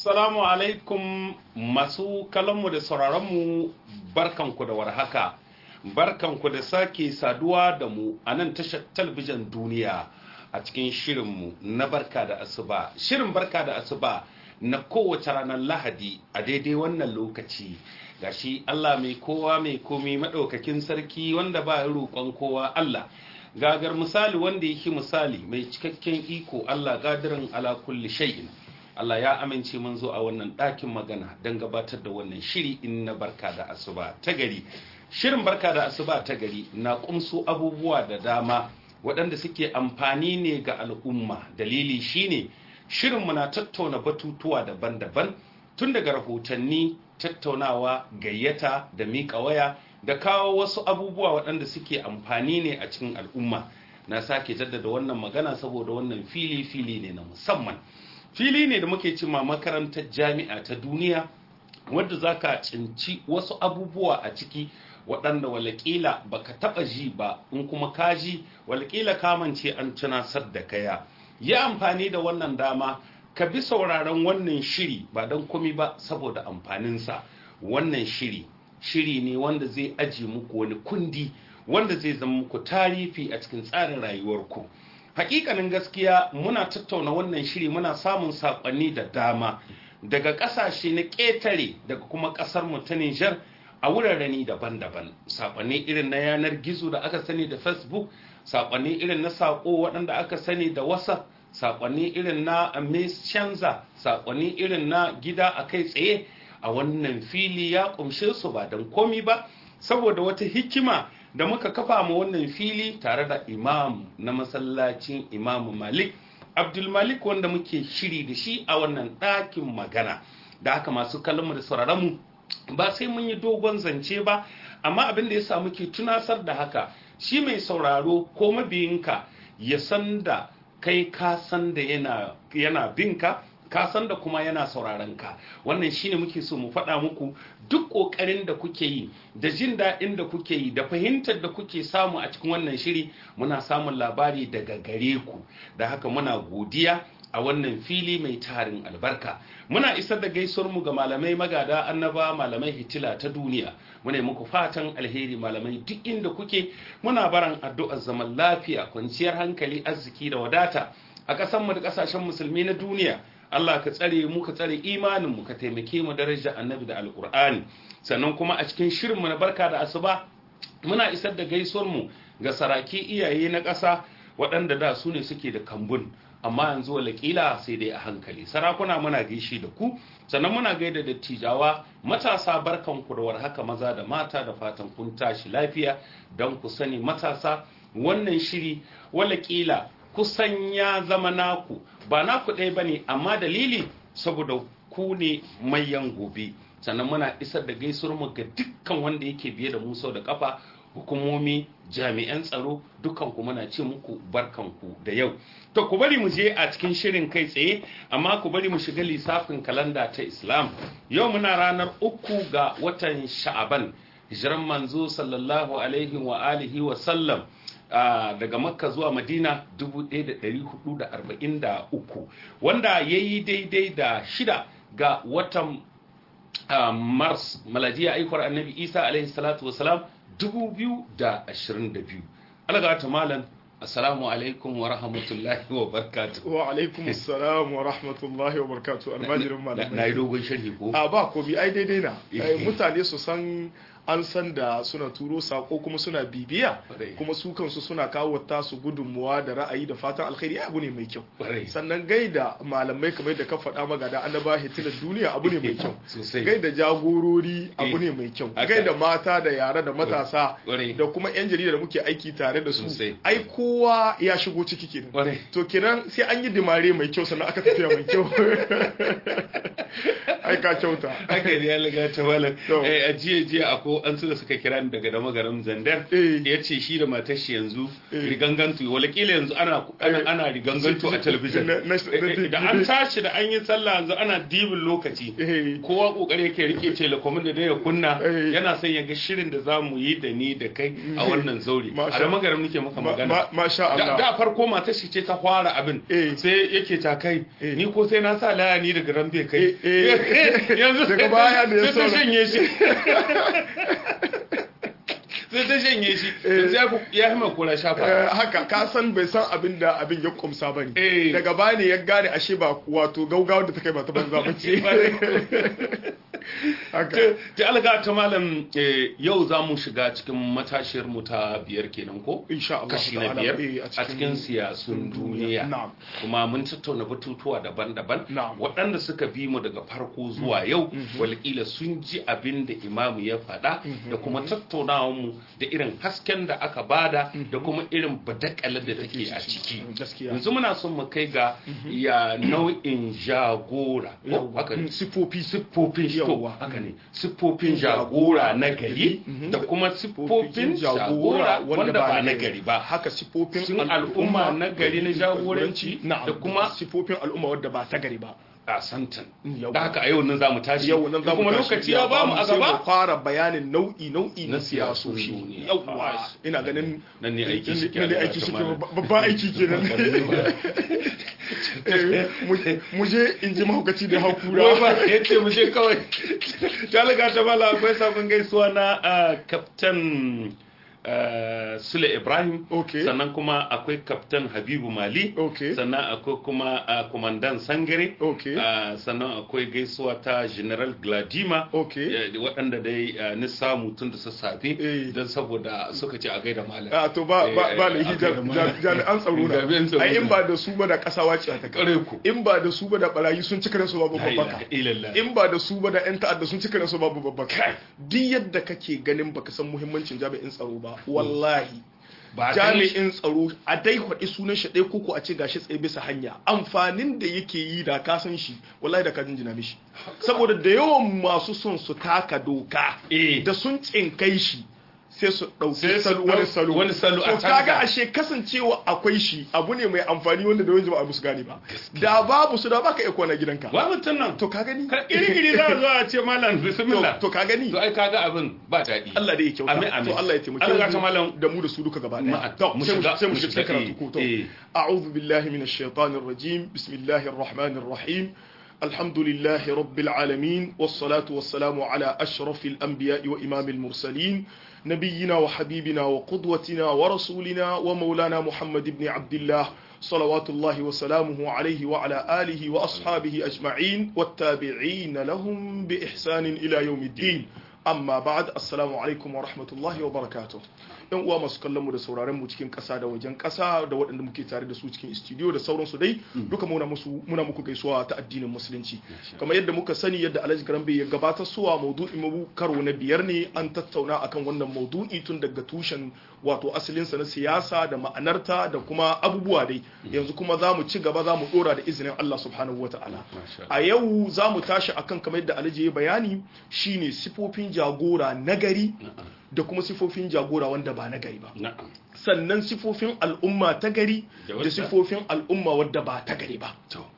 Assalamu alaikum masu kallonmu da sauraronmu barkanku da warhaka. Barkanku da sake saduwa da mu a nan tashar talabijin duniya a cikin shirinmu na barka da asuba. Shirin barka da asuba na kowace ranar Lahadi a daidai wannan lokaci. Gashi Allah mai kowa mai komi maɗaukakin sarki wanda ba ya roƙon kowa Allah. Gagar misali wanda yake misali mai cikakken iko Allah gadirin ala kulli shay'in. Allah ya amince mun zo a wannan ɗakin magana don gabatar da wannan shiri in na barka da asuba ta gari. Shirin barka da asuba ta gari na kumso abubuwa da dama waɗanda suke amfani ne ga al'umma. Dalili shine shirinmu na tattauna batutuwa daban-daban tun daga rahotanni tattaunawa gayyata da miƙa waya da kawo wasu abubuwa waɗanda suke amfani ne a cikin al'umma. Na sake jaddada wannan magana saboda wannan fili-fili ne na musamman. fili ne da muke cima makarantar jami'a ta duniya wadda za ka cinci wasu abubuwa a ciki waɗanda walakila baka taɓa ji ba in kuma ka ji walakila kamance an tunasar da kaya yi amfani da wannan dama ka bi sauraron wannan shiri ba don komi ba saboda amfaninsa wannan shiri shiri ne wanda zai aji muku wani kundi wanda zai zama muku tarifi a cikin tsarin rayuwarku hakikanin gaskiya muna tattauna wannan shiri muna samun sakonni da dama daga kasashe na ƙetare daga kuma ƙasar mu ta Nijar a wuraren daban-daban sakonni irin na yanar gizo da aka sani da Facebook sakonni irin na sako waɗanda aka sani da WhatsApp sakonni irin na Messenger sakonni irin na gida a kai tsaye a wannan fili ya kumshe su ba don komi ba saboda wata hikima da muka kafa ma wannan fili tare da imam na masallacin imamu malik abdulmalik wanda muke shiri da shi a wannan ɗakin magana da haka masu kallonmu da sauraronmu ba sai mun yi dogon zance ba amma abin da ya sa muke tunasar da haka shi mai sauraro ko mabiyinka ya san da kai ka san da yana, yana binka ka san da kuma yana sauraron ka wannan shine muke so mu faɗa muku duk ƙoƙarin da kuke yi da jin daɗin da kuke yi da fahimtar da kuke samu a cikin wannan shiri muna samun labari daga gare ku da haka muna godiya a wannan fili mai tarin albarka muna isar da gaisuwar mu ga malamai magada annaba malamai hitila ta duniya muna muku fatan alheri malamai duk inda kuke muna baran addu'ar zaman lafiya kwanciyar hankali arziki da wadata a ƙasar da ƙasashen musulmi na duniya Allah ka tsare mu ka tsare imanin mu ka taimake mu daraja annabi da alkur'ani sannan kuma a cikin shirin mu na barka da asuba muna isar da gaisuwar mu ga saraki iyaye na ƙasa waɗanda da su ne suke da kambun amma yanzu walakila sai dai a hankali sarakuna muna gaishe da ku sannan muna gaida dattijawa matasa barkan ku da warhaka maza da mata da fatan kun tashi lafiya don ku sani matasa wannan shiri walakila kusan ya zama naku ba naku ɗaya ba ne amma dalili saboda ku ne mayan gobe sannan muna isar da gaisuwar mu ga dukkan wanda yake biye da mu sau da kafa hukumomi jami'an tsaro dukkan ku muna ce muku barkanku da yau to ku bari mu je a cikin shirin kai tsaye amma ku bari mu shiga lissafin kalanda ta islam yau muna ranar uku ga watan sha'aban hijiran manzo sallallahu alaihi wa alihi wa sallam Uh, daga makka zuwa madina 1443 wanda ya yi daidai da shida ga watan uh, mars maladiya aikwar annabi isa alaihi salatu wasalam 2022 alaga ta malam assalamu alaikum wa rahmatullahi wa barakatuh wa alaikum assalam wa rahmatullahi wa barakatuh almajirin malamai na yi dogon sharhi ko a ba ko bi ai daidai na mutane su san an san da suna turo sako kuma suna bibiya kuma su kansu suna kawo tasu gudunmuwa da ra'ayi da fatan alkhairi abu ne mai kyau sannan gaida malamai kamar da ka faɗa magada annaba hitilar duniya abu ne mai kyau gaida jagorori abu ne mai kyau gaida mata da yara da matasa da kuma yan jarida da muke aiki tare da su ai kowa ya shigo ciki kenan to kenan sai an yi dimare mai kyau sannan aka tafiya mai kyau ai ka kyauta haka ne ya liga ta malam a jiya jiya akwai an su da suka kira ni daga dama garin zandar ya ce shi da matar shi yanzu rigangantu wala kila yanzu ana ana rigangantu a talabijin da an tashi da an yi sallah yanzu ana dibin lokaci kowa kokari yake rike telekomin da ya kunna yana son ya ga shirin da za mu yi da ni da kai a wannan zauri a da magaram nake maka magana masha Allah da farko matar shi ce ta fara abin sai yake ta kai ni ko sai na sa laya ni daga rambe kai yanzu daga baya ne ya sai ta shanye shi sai ta shanye shi sai ya hima kura shafa haka ka san bai san abin da abin ya kumsa bane daga baya ne ya gane ashe ba wato gaugawa da ta kai ba ta banza ba ce ta alga ta malam yau za mu shiga cikin matashiyar mu ta biyar kenan ko kashi na biyar a cikin siyasun duniya kuma mun tattauna batutuwa daban-daban waɗanda suka bi mu daga farko zuwa yau walƙila sun ji abin da imamu ya faɗa da kuma tattaunawar mu da irin hasken da aka bada da kuma irin badakalar da take a ciki yanzu muna son mu kai ga ya nau'in jagora siffofi siffofin shi to haka ne siffofin jagora na gari da kuma siffofin jagora wanda ba na gari ba haka siffofin al'umma na gari na jagoranci da kuma siffofin al'umma wadda ba ta gari ba a santan da haka a yau nan za mu tashi yau nan za mu kuma lokaci ya ba mu a gaba fara bayanin nau'i nau'i na siyasoshi yauwa ina ganin nan ne aiki shi nan ne aiki shi babban aiki kenan mu je in ji mahaukaci da hakura ba ya ce mu je kawai ta liga ta bala akwai sabon gaisuwa na kaftan Uh, Sule Ibrahim okay. sannan kuma akwai Kaftan Habibu Mali okay. sannan akwai kuma uh, Kumandan Sangare okay. uh, sannan akwai gaisuwa ta General Gladima okay. waɗanda dai ni samu tun da sassafe don saboda suka ce a gaida malam a to ba ba ba lahi jami'an tsaro na ai in ba da su ba da ƙasa wace ta kare ku in ba da su ba da barayi sun cika su babu babbaka in ba da su ba da yan ta'adda sun cika su babu babbaka duk yadda kake ganin baka san muhimmancin jami'in tsaro ba wallahi jami'in tsaro a dai kwaɗi sunan shi ɗaya koko a ce gashi tsaye bisa hanya amfanin da yake yi da ka san shi wallahi da ka jinjina mishi saboda da yawan masu son su taka doka da sun tsinkai shi sai su ɗauki wani salo wani salo a to kaga ashe kasancewa akwai shi abu ne mai amfani wanda da wani jama'a musu gane ba da babu su da baka iya kwana gidanka ba mutum nan to ka gani iri-iri za a zo a ce malam bismillah to ka gani to ai kaga abin ba daɗi Allah da ya kyauta amin amin to Allah ya taimake Allah ta malam da mu da su duka gaba daya to sai mu shiga karatu ko to a'udhu billahi minash shaitanir rajim bismillahir rahmanir rahim الحمد لله رب العالمين والصلاة والسلام على أشرف الأنبياء وإمام المرسلين نبينا وحبيبنا وقدوتنا ورسولنا ومولانا محمد بن عبد الله صلوات الله وسلامه عليه وعلى آله وأصحابه أجمعين والتابعين لهم بإحسان إلى يوم الدين amma ba'ad assalamu alaikum wa rahmatullahi wa barakatuh yan uwa masu kallon mu da sauraron mu cikin ƙasa da wajen ƙasa da waɗanda muke tare da su cikin studio da sauransu dai duka muna musu muna muku gaisuwa ta addinin musulunci kamar yadda muka sani yadda Alhaji Garambe ya gabatar suwa maudu'in mu karo na biyar ne an tattauna akan wannan maudu'i tun daga tushen wato asalin sa na siyasa da ma'anarta da kuma abubuwa dai yanzu kuma za mu ci gaba za mu dora da izinin Allah subhanahu wataala a yau za mu tashi akan kamar yadda Alhaji ya bayani shine sifofin jagora nagari da kuma sifofin jagora wanda ba nagari ba sannan sifofin al'umma ta gari da sifofin al'umma wadda ba ta gari ba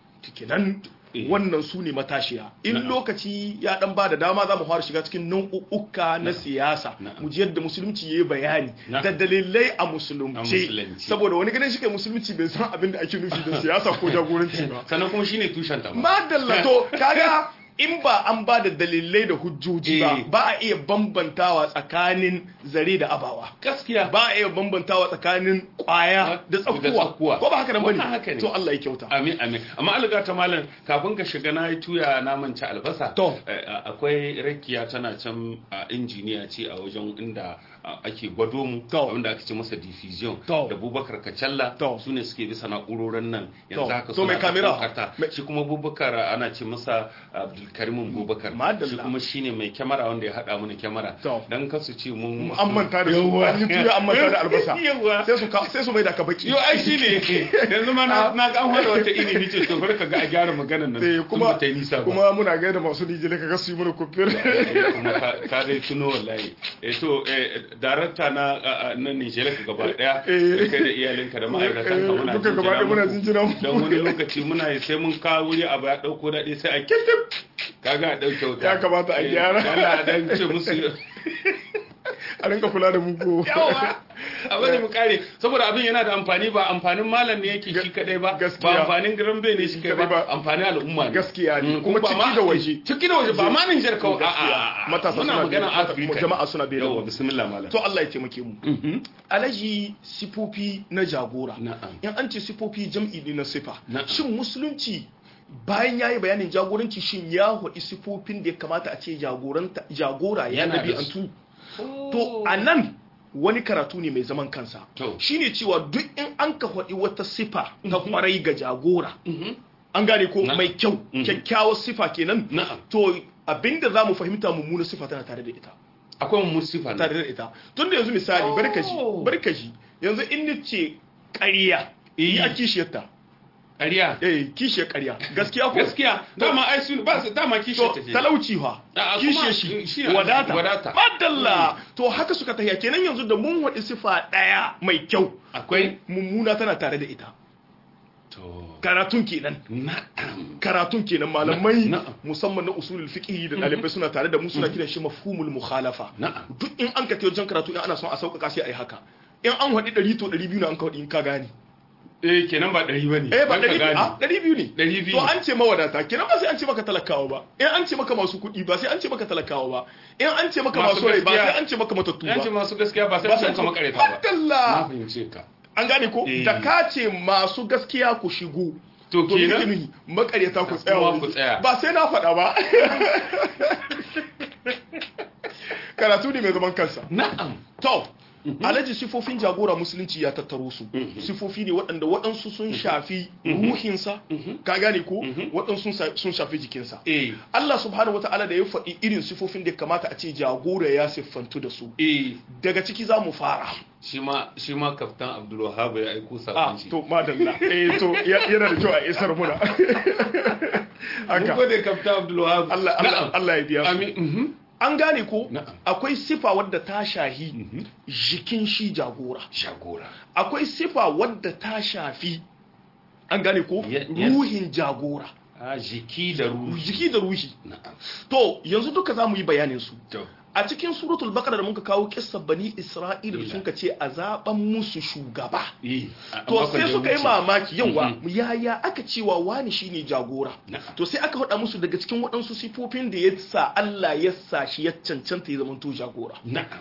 nan wannan su ne matashiya in lokaci ya dan ba da dama za mu fara shiga cikin nau'uka na siyasa mu ji yadda musulunci ya yi bayani da dalilai a musulunci saboda wani ganin shi kai musulunci bai san abin da ake nufi da siyasa ko jagoranci ba sannan kuma shine tushen ta madalla to kaga in ba an ba da dalilai da hujjoji ba ba a iya bambantawa tsakanin zare da abawa gaskiya ba a iya bambantawa tsakanin kwaya da tsakuwa ko ba haka nan bane to Allah ya kyauta amin amin amma alga ta malam kafin ka shiga na yi tuya na manta albasa to akwai rakiya tana can a injiniya ce a wajen inda ake gwado mu wanda ake ce masa diffusion da bubakar kacalla su ne suke bisa na'urorin nan yanzu haka so mai kamera shi kuma bubakar ana ce masa abdulkarimin bubakar shi kuma shine mai kyamara wanda ya hada mana kyamara dan kasu ce mun an manta da su an yi tuya an manta da albasa sai su sai su mai da ka baki yo ai shine yanzu ma na ga an hada wata ini ni ce to barka ga a gyara maganar nan kuma kuma muna ga da masu dijile ka ga su yi mana kufir kuma ka dai tuno wallahi eh to darakta na na Nigeria ka gaba daya kai da iyalinka da ma'aikatan ka muna duka gaba daya muna jinjina mu dan wani lokaci muna yi sai mun kawo wuri abu ya dauko dade sai a kitip kaga a dauke wuta ya kamata a gyara Allah dan ce musu a rinka kula da muku yawa abin da mu kare saboda abin yana da amfani ba amfanin malam ne yake shi kadai ba ba amfanin grambe ne shi kadai ba amfanin al'umma ne gaskiya ne kuma ciki da waje ciki da waje ba ma nan jar kawai a matasa muna magana Afirka jama'a suna bai yawa bismillah malam to Allah ya taimake mu alaji sifofi na jagora na'am in an ce sifofi jam'i ne na sifa shin musulunci bayan ya yi bayanin jagoranci shin ya haɗi sifofin da ya kamata a ce jagora ya nabi antu to a nan wani karatu ne mai zaman kansa shine cewa duk in an ka faɗi wata sifa ta kwarai ga jagora an gane ko mai kyau kyakkyawar sifa kenan to abinda za mu fahimta mummuna sifa tana tare da ita akwai mummuna sifa tare da ita tun da yanzu misali barkaji barkaji yanzu in ni ce ƙarya yi a kishiyarta ƙarya eh kishiyar ƙarya gaskiya ko gaskiya dama ai su ba su dama kishiyar ta ce talauci fa kishiyar shi wadata wadata madalla to haka suka tahiya kenan yanzu da mun wadi sifa daya mai kyau akwai mummuna tana tare da ita to karatun kenan na'am karatun kenan malamai musamman na usulul fiqh da dalibai suna tare da mu suna kiran shi mafhumul mukhalafa na'am duk in an ka tayo jan karatu in ana son a sauƙaƙa sai ai haka in an wadi 100 to 200 na an ka wadi in ka gane eh kenan ba ɗari ba ne eh ba ɗari a ɗari biyu ne ɗari biyu to an ce mawadata kenan ba sai an ce maka talakawa ba in an ce maka masu kuɗi ba sai an ce maka talakawa ba in an ce maka masu rai ba sai an ce maka matattu ba an ce masu gaskiya ba sai an ce maka makareta ba Madalla na fahimce ka an gane ko da ka ce masu gaskiya ku shigo to kenan makareta ku tsaya ku tsaya ba sai na faɗa ba karatu ne mai zaman kansa na'am to alaji sifofin jagora musulunci ya tattaro su sifofi ne waɗanda waɗansu sun shafi ruhinsa ka gane ko waɗansu sun shafi jikinsa Allah subhanahu wata'ala da ya faɗi irin sifofin da kamata a ce jagora ya siffantu da su daga ciki za mu fara shi ma shi ma kaftan Abdul Wahhab ya aiko sakon shi to madalla eh to yana da kyau a isar muna haka mun gode kaftan Abdul Wahhab Allah Allah ya biya amin an gane ko akwai sifa wadda ta shahi jikin shi jagora jagora akwai sifa wadda ta shafi an gane ko ruhin jagora a jiki da ruhi jiki da ruhi to yanzu duka za mu yi bayanin su a cikin suratul baqara da muka kawo kissar bani isra'ila da sun ce a zaben musu shugaba to sai suka yi mamaki yawa yaya aka cewa wani shine jagora to sai aka faɗa musu daga cikin waɗansu sifofin da ya sa Allah ya sa shi ya cancanta ya zamanto jagora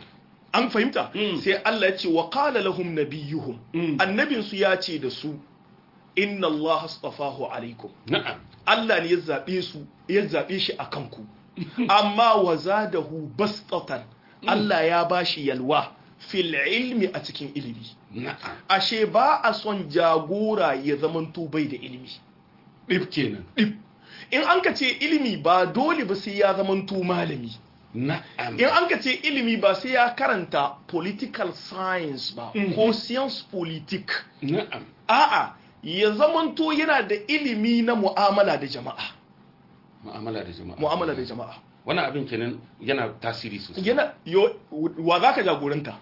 an fahimta sai Allah ya ce wa qala lahum nabiyuhum annabin su ya ce da su inna Allah astafahu alaikum na'am Allah ne ya zabe su ya zabe shi akan ku amma wa zadahu bastatan Allah ya bashi yalwa fil ilmi a cikin ilimi ashe ba a son jagora ya zamanto bai da ilimi dip kenan dip in an ka ce ilimi ba dole ba sai ya zamanto malami na'am in an ka ce ilimi ba sai ya karanta political science ba ko science politique na'am a'a ya zamanto yana da ilimi na mu'amala da jama'a mu'amala da jama'a mu'amala da jama'a wannan abin kenan yana tasiri sosai yana yo wa zaka jagoranta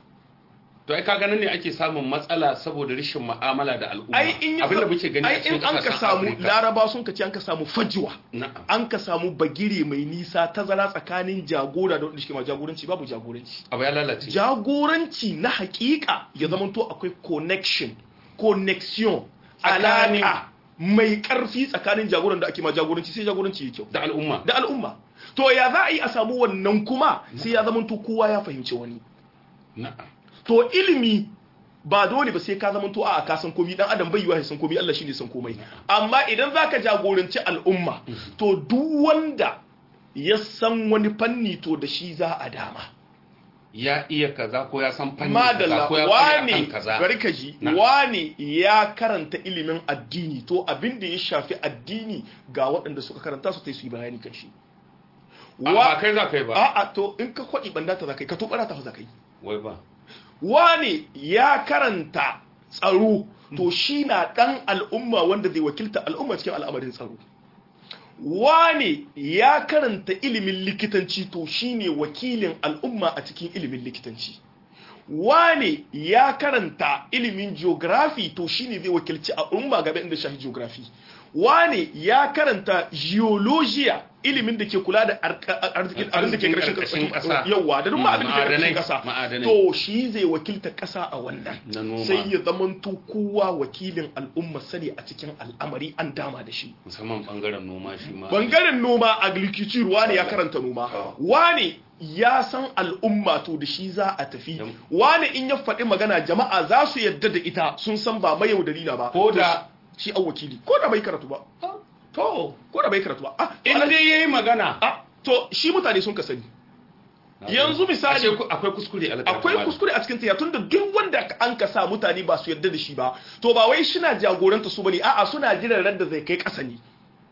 to ai ka ganin ne ake samun matsala saboda rashin mu'amala da al'umma ai in abin da muke gani ai in an ka samu laraba sun ka ce an ka samu fajiwa na'am an ka samu bagire mai nisa tazara tsakanin jagora da wanda shi ma jagoranci babu jagoranci abu ya lalace jagoranci na hakika ya zamanto akwai connection connection Tsakanin- alaka mai karfi tsakanin jagoran da ake ma jagoranci sai jagoranci ya kyau da al'umma da al'umma to ya za a yi a samu wannan kuma sai ya zamanto kowa ya fahimci wani na'am to ilimi ba dole ba sai ka zamanto a ka san komai dan adam bai yiwa ya san komai Allah shine san komai amma idan zaka jagoranci al'umma to duk wanda ya san wani fanni to da shi za a dama ya iya kaza ko ya san fanni madalla kaza ko ya kware wane akan kaza bari ka ji Na. wane ya karanta ilimin addini to abin da ya shafi addini ga waɗanda suka karanta su ta yi su yi bayani kan shi A, ba kai za ka yi ba a'a to in ka kwaɗi banda ta za ka yi ka to ɓara ta za ka yi wai ba wane ya karanta tsaro to shi na ɗan al'umma wanda zai wakilta al'umma cikin al'amarin tsaro wane ya karanta ilimin likitanci to shi ne wakilin al'umma a cikin ilimin likitanci wane ya karanta ilimin geography to shi ne zai wakilci al'umma game inda shahi geography wane ya karanta geologia ilimin da ke kula da arka- arzikin abin da ke Arzikin ƙarshen ƙarƙashin ƙasa. yawa da duk ma abin da ke ƙarshen Ma'adanai, ƙasa ma'adanai. to shi zai wakilta ƙasa a wannan Na noma. sai ya zamanto kowa wakilin al'umma sani a cikin al'amari an dama da shi musamman bangaren noma shi ma bangaren noma agriculture wane ya karanta noma wane ya san al'umma to da shi za a tafi Yam. wane in ya faɗi magana jama'a za su yadda da ita sun san ba mai yaudari na ba Ko To da- shi an wakili ko da bai karatu ba to ko da bai karatu ba ah to in ala- dai yayi magana ah, to shi mutane sun ka sani yanzu misali Ashe ku- akwai kuskure alƙalami akwai kuskure a cikin taya tunda duk wanda an ka sa mutane ba su yarda da shi ba to ba wai shina jagoranta su bane a'a suna jiran ran da zai kai ƙasa ne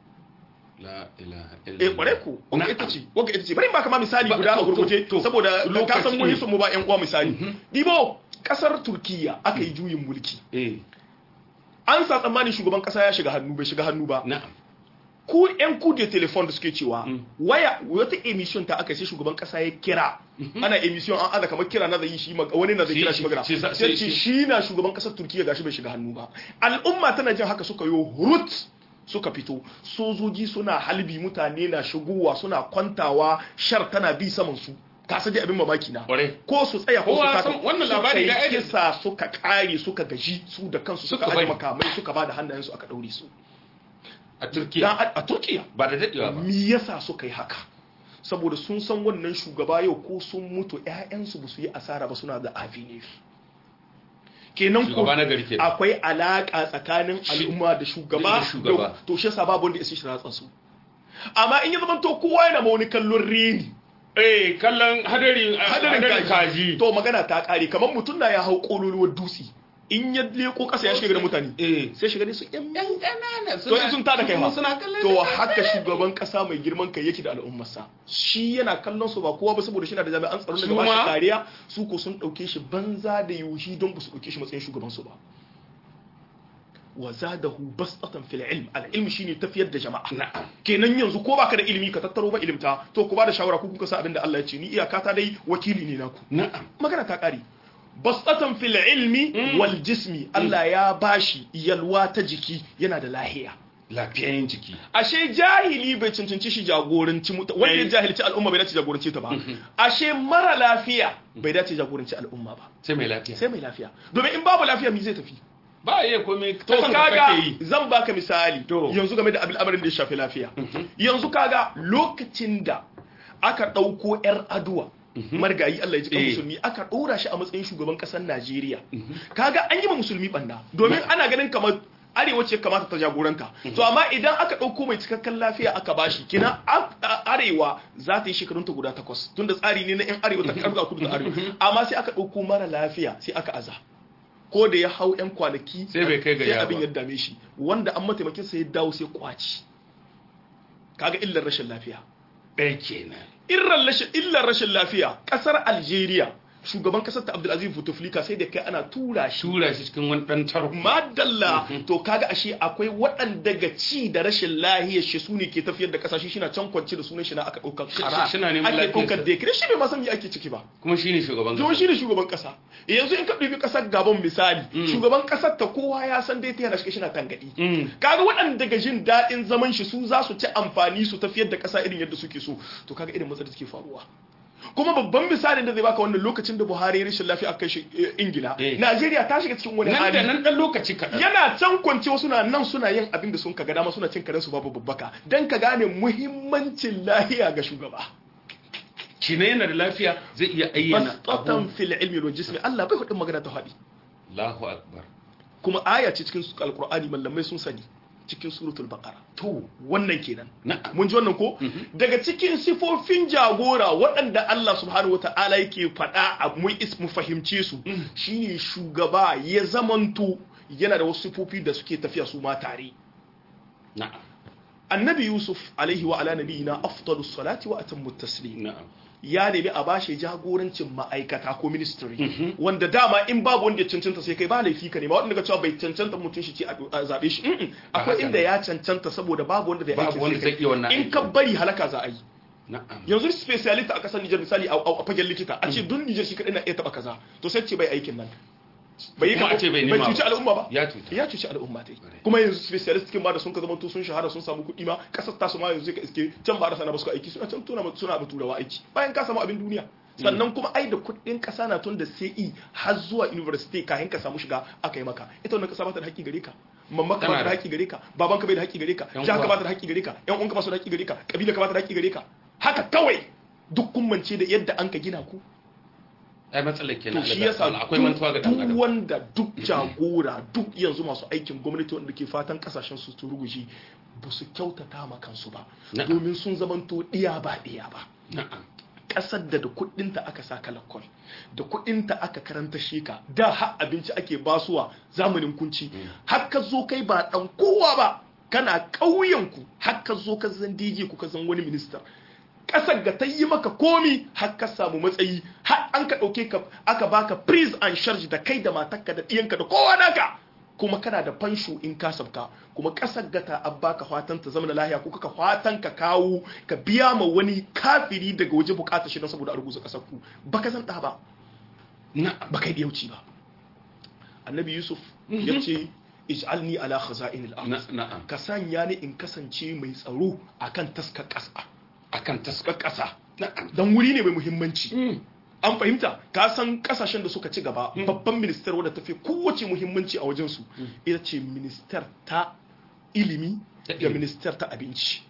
la ilaha eh illallah kware ku wanga Na'am. ita ce wanga ita ce bari in baka ma misali Ba- guda a to- gurguje to- to. saboda ka Lokaci san mun ne. hisu mu ba ƴan uwa misali dibo kasar turkiya aka yi juyin mulki eh an sa tsammanin shugaban kasa ya shiga hannu bai shiga hannu ba na'am ku yan kude telefon da suke cewa Mm. waya wata emission ta aka sai shugaban kasa ya kira ana emission an aza kamar kira na zai yi shi mag- wani na zai Shi- kira shi shi- magana shi- sai shi- ce shi- shi na shugaban kasar turkiya gashi bai shiga hannu ba al'umma tana jin haka suka yi hurut suka fito sojoji suna halbi mutane na shigowa suna kwantawa shar tana bi saman su ka san dai abin mamaki na Kwarai. ko su tsaya ko su Kowa taka san wannan suka labari yi ga Edis. kisa suka kare suka gaji su da kansu suka Suka aje bari. makamai suka ba da hannayensu aka daure su a Dan turkiya a a turkiya ba da dadewa ba me yasa suka yi haka saboda sun san wannan shugaba yau ko sun mutu ƴaƴansu ba su yi asara ba suna da avenir kenan ko Shugaba na gari kenan. akwai alaka tsakanin Shi- al'umma da shugaba da shugaba. da- to shi yasa babu wanda ya shi ratsa su amma in ya zama to kowa yana ma wani kallon reni eh kallon hadari hadarin hadarin kaji kaji to magana ta kare kamar mutum na ya hau kololuwar dutse in ya leko kasa ya shiga da mutane eh sai shiga ne su yan yan kanana to in sun tada kai ma suna kallon to haka shugaban kasa mai girman kai yake da al'ummarsa shi yana kallon su ba kowa ba saboda shi na da jami'an tsaro da Su ba shi ma- kariya su ko sun dauke shi banza da yuhi don ba su dauke shi matsayin shugaban su ba wa zadahu basatan fil ilm al ilm shine tafiyar da jama'a na'am kenan yanzu ko baka da ilimi ka tattaro ba ilimta to ku ba da shawara ku kuka sa abin da Allah ya ce ni iyaka ta dai wakili ne naku na'am magana ta kare basatan fil ilmi wal jismi Allah ya bashi yalwa ta jiki yana da lahiya lafiyayen jiki ashe jahili bai cancanci shi jagoranci muta wanda ya Eh. jahilci al'umma bai dace jagoranci ta ba ashe mara lafiya bai dace jagoranci al'umma ba sai mai lafiya sai mai lafiya domin in babu lafiya mi zai tafi ba a iya komai to ta kanka kaga kake yi zan baka misali To. yanzu game da abin amarin da ya shafi lafiya yanzu kaga lokacin da aka ɗauko 'yar aduwa margayi Allah ya ji kan Eh. musulmi aka ɗora shi a matsayin shugaban ƙasar Najeriya kaga an yi ma musulmi banda domin ana ganin kamar arewa ce kamata ta jagoranta to amma idan aka ɗauko mai cikakken lafiya aka bashi kina a- a- arewa za ta yi shekarun ta guda takwas tunda tsari ne na yan arewa ta karɓa kudu da arewa amma sai aka ɗauko mara lafiya sai aka aza ko da ya hau yan kwanaki Sai bai kai ga sai ya abin ba. ya dame shi wanda an mataimakin sa ya dawo sai kwaci kaga illar rashin lafiya ɗaya kenan illar rashin illar rashin lafiya kasar Algeria shugaban kasar ta Abdulaziz Bouteflika sai da kai ana tura shi tura shi cikin wani ɗan tarko madalla to kaga ashe akwai waɗanda ga ci da rashin lahiyar shi su ne ke tafiyar da kasashe shi na can kwance da sunan shi na aka ɗaukar Shi- kara shi na neman ake ɗaukar lafiyarsa. dekire shi bai ma san me ake ciki ba kuma shine shugaban Don shi ne shugaban kasa yanzu in ka ɗauki ƙasar Gabon misali shugaban ƙasar ta kowa ya san dai ta yana shi na tangaɗi Mm. kaga waɗanda ga jin daɗin zaman shi su za su ci amfani su tafiyar da ƙasa irin yadda suke so to kaga irin matsalar da take faruwa kuma babban misalin da zai baka wannan lokacin da Buhari ya rashin lafiya aka shi eh, Ingila Eh. Najeriya ta shiga cikin wani nan da hali nan ɗan lokaci kaɗan yana can kwance wasu na nan suna yin abin da sun kaga dama suna cin karensu babu babbaka dan ka gane muhimmancin lahiya ga shugaba kina yana da lafiya zai iya ayyana bastatan abu fil ilmi wal jismi Allah bai hudin magana ta faɗi Allahu akbar kuma aya ce cikin alkur'ani mallamai sun sani cikin suratul baqara to wannan kenan na'am mun ji wannan ko daga cikin sifofin jagora waɗanda Allah subhanahu wata'ala yake faɗa a mu is mu fahimce su shine shugaba ya zamanto yana da wasu sifofi da suke tafiya su ma tare na'am annabi yusuf alaihi wa ala nabiyina afdalus salati wa atammu taslim na'am ya nemi a bashi jagorancin ma'aikata ko ministry wanda dama in babu wanda ya cancanta sai kai ba laifi ka nema wanda ka cewa bai cancanta mutum shi ce a zabe shi Mm-mm. akwai haka inda ne. ya cancanta saboda babu wanda zai Babu aiki wanda sai zai iya wannan kai in aikin. ka bari halaka za a yi na'am yanzu specialist a kasar Nijar misali a a fagen likita a ce duk Nijar shi kadai na iya taba kaza to sai ce bai aikin nan bai yi Kuma ka- a ce bai bai nema cuci ba. al'umma ba ya cuta ya cuci al'umma dai kuma yanzu specialist cikin ba da sun ka zama to sun shahara sun samu kuɗi ma kasar tasu ma yanzu ka iske can ba da sana ba su aiki suna can tuna suna ba turawa aiki bayan ka samu abin duniya sannan kuma ai da kuɗin ƙasa na tun da CE har zuwa university kayan ka samu shiga aka yi maka ita wannan ƙasa ba ta da haƙƙi gare ka mamma ka ba ta da haƙƙi gare ka baban ka bai da haƙƙi gare ka Yan jihar ka uwa. ba ta da haƙƙi gare ka ƴan uwanka ba su da haƙƙi gare ka kabila ka ba ta da haƙƙi gare ka haka kawai duk kun mance da yadda an ka gina ku ai matsalar kenan to shi Allah yasa ta'ala, akwai mantuwa ga dan duk adam wanda duk jagora duk yanzu masu aikin gwamnati wanda ke fatan kasashen su su ruguji ba su kyautata ma kansu ba Na'am. domin sun zamanto diya ba diya ba na'am kasar da da kudinta aka sa kalakol da kudinta aka karanta sheka da har abinci ake basuwa zamanin kunci har ka zo kai ba dan kowa ba kana ƙauyenku har ka zo ka zan DJ ku ka zan wani minista kasar ga ta yi maka komi har ka samu matsayi har an ka ɗauke ka aka baka prise and charge da kai da matarka da ɗiyanka da kowa naka kuma kana da fansho in ka sabka kuma kasar ga ta an baka fatan ta zama lahiya ko kaka fatan ka kawo ka biya ma wani kafiri daga waje bukatar shi don saboda a rubuta kasar ku baka san ɗa ba na'am baka yi ɗiyauci ba annabi yusuf ya ce ij'alni ala khaza'in al-ard na- na'am ka sanya ni in kasance mai tsaro akan taskar ƙasa akan taskar taskar ƙasa na'am don wuri ne mai muhimmanci Mm. an fahimta ka san kasashen da suka ci gaba babban minister wadda tafi kowace muhimmanci a wajensu ita ce minister ta ilimi Ta da ilimi. minister ta abinci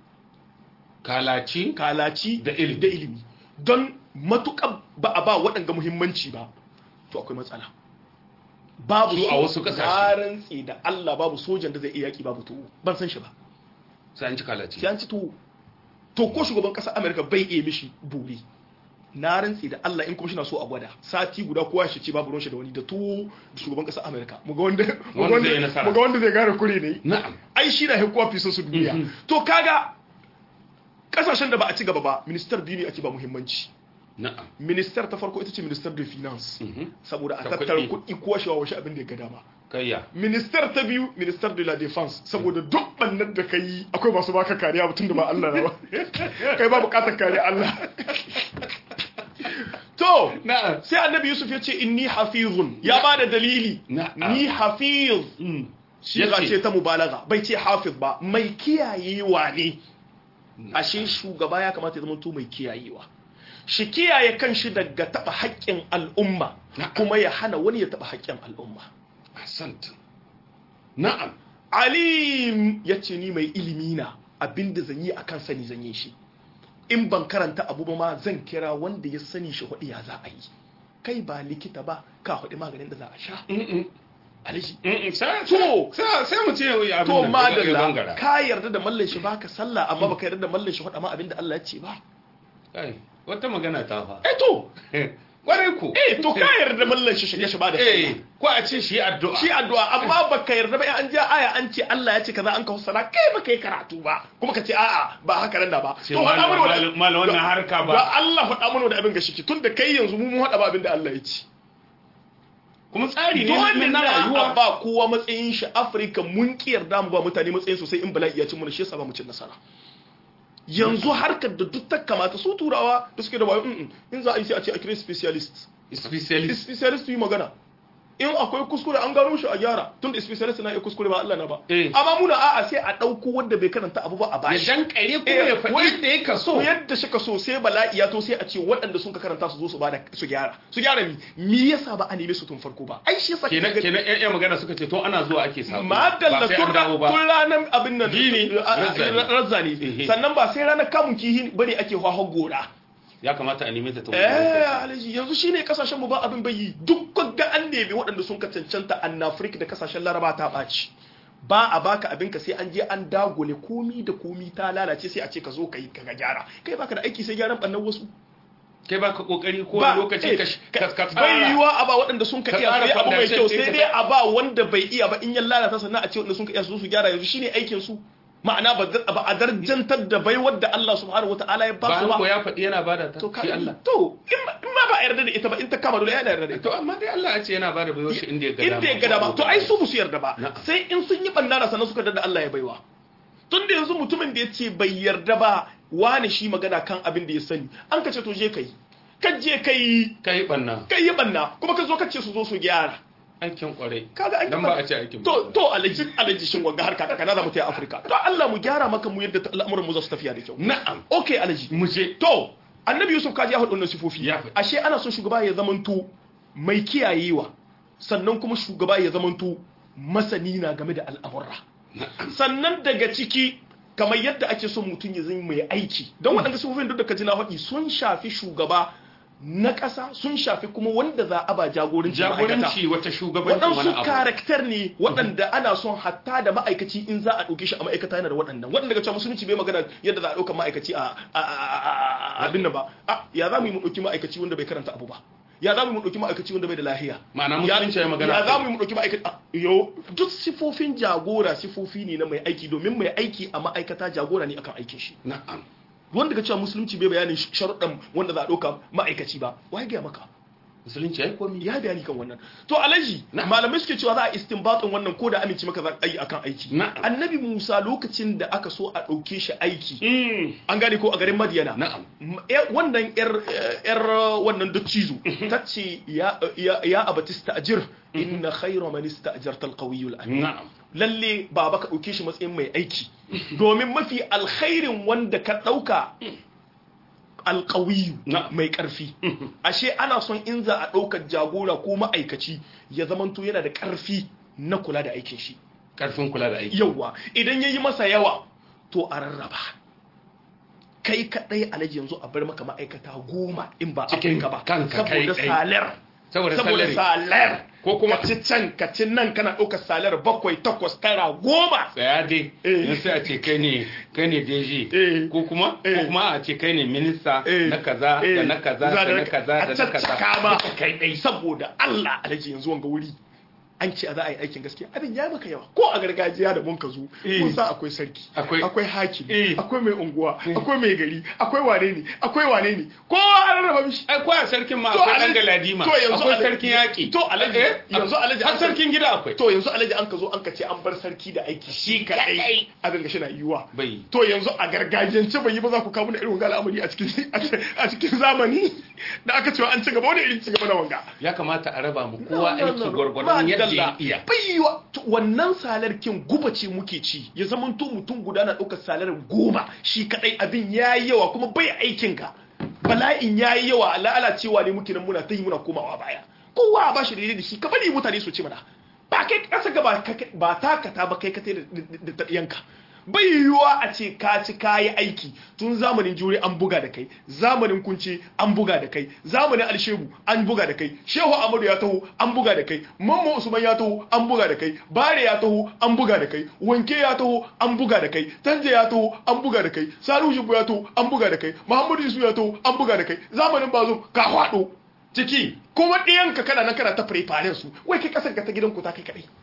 kalaci kalaci Da ilimi. da ilimi don matuƙa ba a ba waɗanga muhimmanci ba to akwai matsala babu Su a wasu ƙasashe. na rantse da Allah babu sojan da zai iya yaki babu tuwo ban san shi ba sai an ci kalaci sai an ci tuwo to ko shugaban ƙasar Amerika bai iya mishi buri na rantse da Allah in kuma shi na so a gwada sati guda kowa shi ce babu ruwan shi da wani da tuwo da shugaban ƙasar Amerika mu ga wanda mu ga Wanda zai yi wanda nasara. mu ga wanda zai gane kure ne na'am ai shi na hekuwa fi su duniya to kaga kasashen da ba a ci gaba ba ministar biyu ne ake ba muhimmanci na'am ministar ta farko ita ce ministar da finance Mhm. saboda a Ta tattara kuɗi. kuɗi ko washewa washe abin da ya ga dama kayya ministar ta biyu ministar de la defense saboda duk bannan da ka yi akwai masu baka kariya mutum da ba Allah na ba kai ba bukatar kariya Allah to na'am sai annabi yusuf ya ce inni hafizun ya ba da dalili Na'am. ni hafiz shi Yace- ce ta mubalaga bai ce hafiz ba mai kiyayewa ne ashe shugaba ya kamata ya zama to mai kiyayewa shi kiyaye kanshi daga taba haƙƙin al'umma Na'am. kuma ya hana wani ya taba haƙƙin al'umma ahsant na'am alim ya ce ni mai ilimi na abinda zan yi akan sani zan yi shi in ban karanta abu ba ma zan kira wanda ya sani shi hudu ya za a yi kai ba likita ba ka hudu maganin da za a sha Mm-mm. alaji Mm-mm. sai to sai sai mu ce abin to nan, ya madalla gangara. ka yarda da mallan shi baka sallah amma baka yarda da mallan shi hudu ma abinda Allah ya ce ba Kai, wata magana ta fa eh to kwarai ku eh to ka yarda da mallan shi shige shi ba da sallah eh ko a ce shi addu'a shi addu'a amma baka yarda ba in an ja aya an ce Allah ya ce kaza an ka fassara kai baka yi karatu ba kuma ka ce a'a ba haka nan da ba Ce to faɗa malam- mana malam- malam wannan harka ba. da Allah faɗa mana da abin ga shi tun da kai yanzu mu mun haɗa ba abin da Allah ya ce kuma tsari ne dole na na rayuwa ba kowa matsayin shi Afirka mun ki yarda mu ba mutane matsayin sosai in bala'i ya cin mu shi yasa ba mu cin nasara yanzu harkar da duk ta kamata su turawa da suke da wayo mm, mm, in za a yi sai a ce a kira specialist specialist specialist yi magana in akwai kuskure an gano shi a gyara tun da specialist na iya kuskure ba Allah na ba Eh. amma muna a'a sai a ɗauko wanda bai karanta abu ba a ya bashi dankare kuma Eh, ya faɗi wai- yadda ya kaso to yadda shi ka so sai bala'i ya to sai a ce waɗanda sun ka karanta su zo su bada su gyara su gyara mi me yasa ba a neme su tun farko ba ai shi yasa kenan kaga- kenan ƴan ƴan magana suka ce to ana zuwa ake sabo madalla ba sai tun an dawo ba tun ranar abin nan Gini, a- a- razzani. razzani Ehe. sannan ba sai ranar kamun kihi bane ake hwahon gora ya kamata a neme ta ta eh alaji yanzu shine kasashen mu ba abin bayi duk ga an nemi waɗanda sun ka cancanta an Afirka da kasashen Laraba ta ɓaci ba a baka abinka sai an je an dagule komi da komi ta lalace sai a ce ka zo ka yi ka gyara kai baka da aiki sai gyaran bannan wasu kai ba ka kokari ko lokaci ka ka bai yiwa a ba waɗanda sun ka iya sai abu mai kyau sai dai a ba wanda bai iya ba in ya lalata sannan a ce wanda sun ka iya su su gyara yanzu shine aikin su ma'ana ba a darjantar da bai wadda Allah subhanahu wata'ala ya ba su ba ko ya faɗi yana bada ta shi Allah to in ma ba a yarda da ita ba in ta kama dole yana yarda da ita to amma dai Allah ya ce yana bada baiwa shi inda ya gada inda ya gada ba to ai su musu yarda ba sai in sun yi bandara sannan suka da Allah ya baiwa tun da yanzu mutumin da ya ce bai yarda ba wani shi magana kan abin da ya sani an ka ce to je kai ka je kai kai banna kai yi banna kuma ka zo ka ce su zo su gyara aikin kwarai kaga aikin dan ba a ce aikin to to alaji alaji shin wanga harka ka kana za mu tayi Afirka to Allah mu gyara maka mu yadda al'amuran mu za su tafiya da kyau na'am okay alaji mu je to annabi Yusuf kaji ya hudu wannan sifofi Ya faɗi. ashe ana son shugaba ya zamanto mai kiyayewa sannan kuma shugaba ya zamanto masani na game da al'amurra sannan daga ciki kamar yadda ake son mutum ya zama mai aiki don waɗanda sifofin duk da ka ji na faɗi sun shafi shugaba na ƙasa sun shafi kuma wanda za a ba jagoranci ma'aikata. jagoranci wata shugabanci wani waɗansu abu karakter ne waɗanda ana son hatta da ma'aikaci in za a ɗauke shi a ma'aikata yana da waɗannan waɗanda daga cewa musulunci bai magana yadda za a ɗauka ma'aikaci a a- a- a- abin nan ba a ya za mu yi mu ɗauki ma'aikaci wanda bai karanta abu ba ya za mu yi mu ɗauki ma'aikaci wanda bai da lahiya Ma'ana musulunci ya magana ya za akai. mu yi mu ɗauki ma'aikaci a- yo duk sifofin jagora sifofi ne na mai aiki domin mai aiki a ma'aikata jagora ne akan aikin shi na'am wanda ga cewa musulunci bai bayanin sharuɗan wanda za a ɗauka ma'aikaci ba wai gaya maka musulunci ya yi komi ya bayani kan wannan to alaji Na'am. malamai suke cewa za a istinbatin wannan ko da amince maka za a yi akan aiki Na'am. annabi musa lokacin da aka so a ɗauke shi aiki Mm. an gane ko a garin madiyana na'am M- eh, wannan yar eh, yar wannan dottizo ta ce ya ya ya abatista ajir inna khayra man ista'jarta alqawiyyu alamin na'am lalle baba ka ɗauke shi matsayin mai aiki domin mafi alkhairin wanda ka ɗauka alƙawiyu Na. mai ƙarfi ashe ana son in za a ɗaukar jagora ko ma'aikaci ya zamanto yana da ƙarfi na kula da aikin shi karfin kula da aiki yawa idan ya yi masa yawa to a rarraba kai kaɗai alaji yanzu a bar maka ma'aikata goma in ba Cikin afirka ba kanka kai saboda ɗai. salar saboda saboda salari salar Ko kuma- ka ci can ka ci nan kana ɗaukar salar bakwai takwas tara goma tsaya dai Eh. yan sai a ce kai ne kai ne Eh. DG ko kuma Eh. ko kuma a ce kai ne minista Eh. na kaza da Eh. na kaza Za da na kaza da na a kaza caccaka ma Duka kai dai saboda Allah alaji yanzu wanga wuri an ce a za a yi aikin gaskiya abin ya maka yawa ko a gargajiya da mun ka zo Eh. kun san akwai sarki Akwai- akwai hakimi Eh. akwai mai unguwa akwai mai gari akwai wane ne akwai wane ne kowa an rarraba mishi ai ko a sarkin ma To, akwai Alhaji- dan galadima to, yanzu akwai Alhaji- sarkin yaki to, Alhaji- Eh, yanzu Alhaji- har sarkin gida akwai to yanzu alaji an ka zo an ka ce an bar sarki da aiki shi kadai abin ga shi na yiwa bai to yanzu a gargajiyance bai yi ba za ku kawo mana irin wanga al'amari a cikin a cikin zamani da aka cewa an ci gaba wani irin ci gaba na wanga ya kamata a raba mu kowa No, no, aiki no, no. gwargwadon yadda ya Madalla. iya bai yiwa to wannan salar kin guba ce muke ci ya zama to mutum guda na ɗaukar salar goma shi kadai abin ya yi yawa kuma bai aikin ka bala'in ya yi yawa lalacewa ne muke nan muna ta yi muna komawa baya kowa a bashi daidai da shi ka bari mutane su ci mana ba kai kasa ga ba ka- ba takata ba kai ka tai da- da da yanka bai yiwuwa a ce ka ci kayi aiki tun zamanin jure an buga da kai zamanin kunce an buga da kai zamanin alshebu an buga da kai shehu amadu ya taho an buga da kai mamma usman ya taho an buga da kai bare ya taho an buga da kai wanke ya taho an buga da kai tanje ya taho an buga da kai salu shibu ya taho an buga da kai muhammadu yusuf ya taho an buga da kai zamanin bazum ka hwado ciki kuma ɗiyanka kana nan kana ta fare su wai kai kasar ka ta gidanku ta kai kadai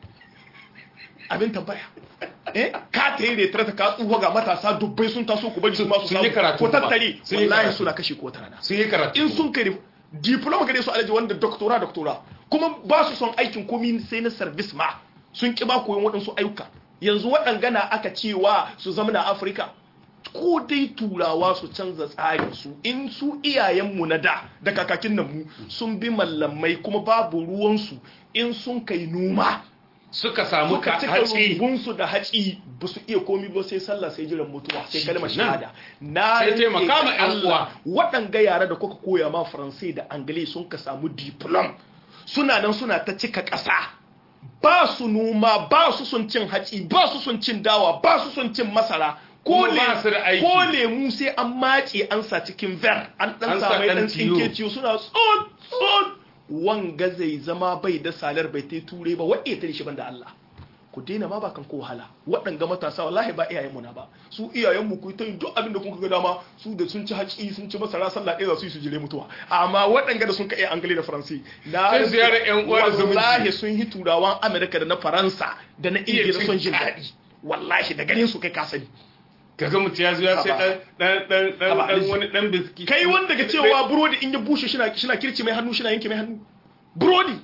abin tambaya eh ka ta yi retrata ka tsufa ga matasa dubbai sun taso ku bari su masu Sun yi karatu ko kuma. tattare Sun yi wallahi karatu. suna kashe ko wata rana sun yi karatu in sun kai diploma gare su alaji wanda doctora doctora kuma ba su son aikin komi sai na service ma sun ki ba koyon waɗansu ayyuka yanzu waɗangana aka cewa su zama na afirka ko dai turawa su canza tsarin su in su iyayenmu na da da kakakin nan mu sun bi mallamai kuma babu ruwansu in sun kai noma suka samu suka ka cika hatsi rumbunsu da haci ba su iya komi ba sai sallah sai jiran mutuwa sai kalmar Shikenan. shahada na Sai rantse taimaka da ma 'yan Allah, waɗanga yara da kuka koya ma faransai da angale sun ka samu diplom suna nan suna ta cika ƙasa ba su noma ba su son cin haci ba su son cin dawa ba su son cin masara ko Kuma ba su da le- aiki. ko lemu sai an mace an sa cikin ver an dan An sa samai ɗan dan tiyo. tsinke ciyo suna tsot tsot wanga zai zama bai da salar bai ta ture ba waɗe ta shi banda Allah ku daina ma ba kan ko wahala waɗanga matasa wallahi ba iyayenmu na ba su iyayenmu ku ta yin duk abin da kun ga dama su da sun ci haƙi sun ci masara sallah ɗaya za su yi su jire mutuwa amma waɗanga da sun ka iya angali da faransi na Sai ziyarar ƴan uwa da zumunci. wallahi sun yi turawan amerika da na faransa da na Iya ingila cin son jin daɗi. daɗi wallahi da ganin su kai ka sani kaga mutum ya zo ya sai Haba. dan dan dan Haba, dan Alice. wani dan biski kai wanda ga cewa burodi in ya bushe shina shina kirci mai hannu shina yanke mai hannu burodi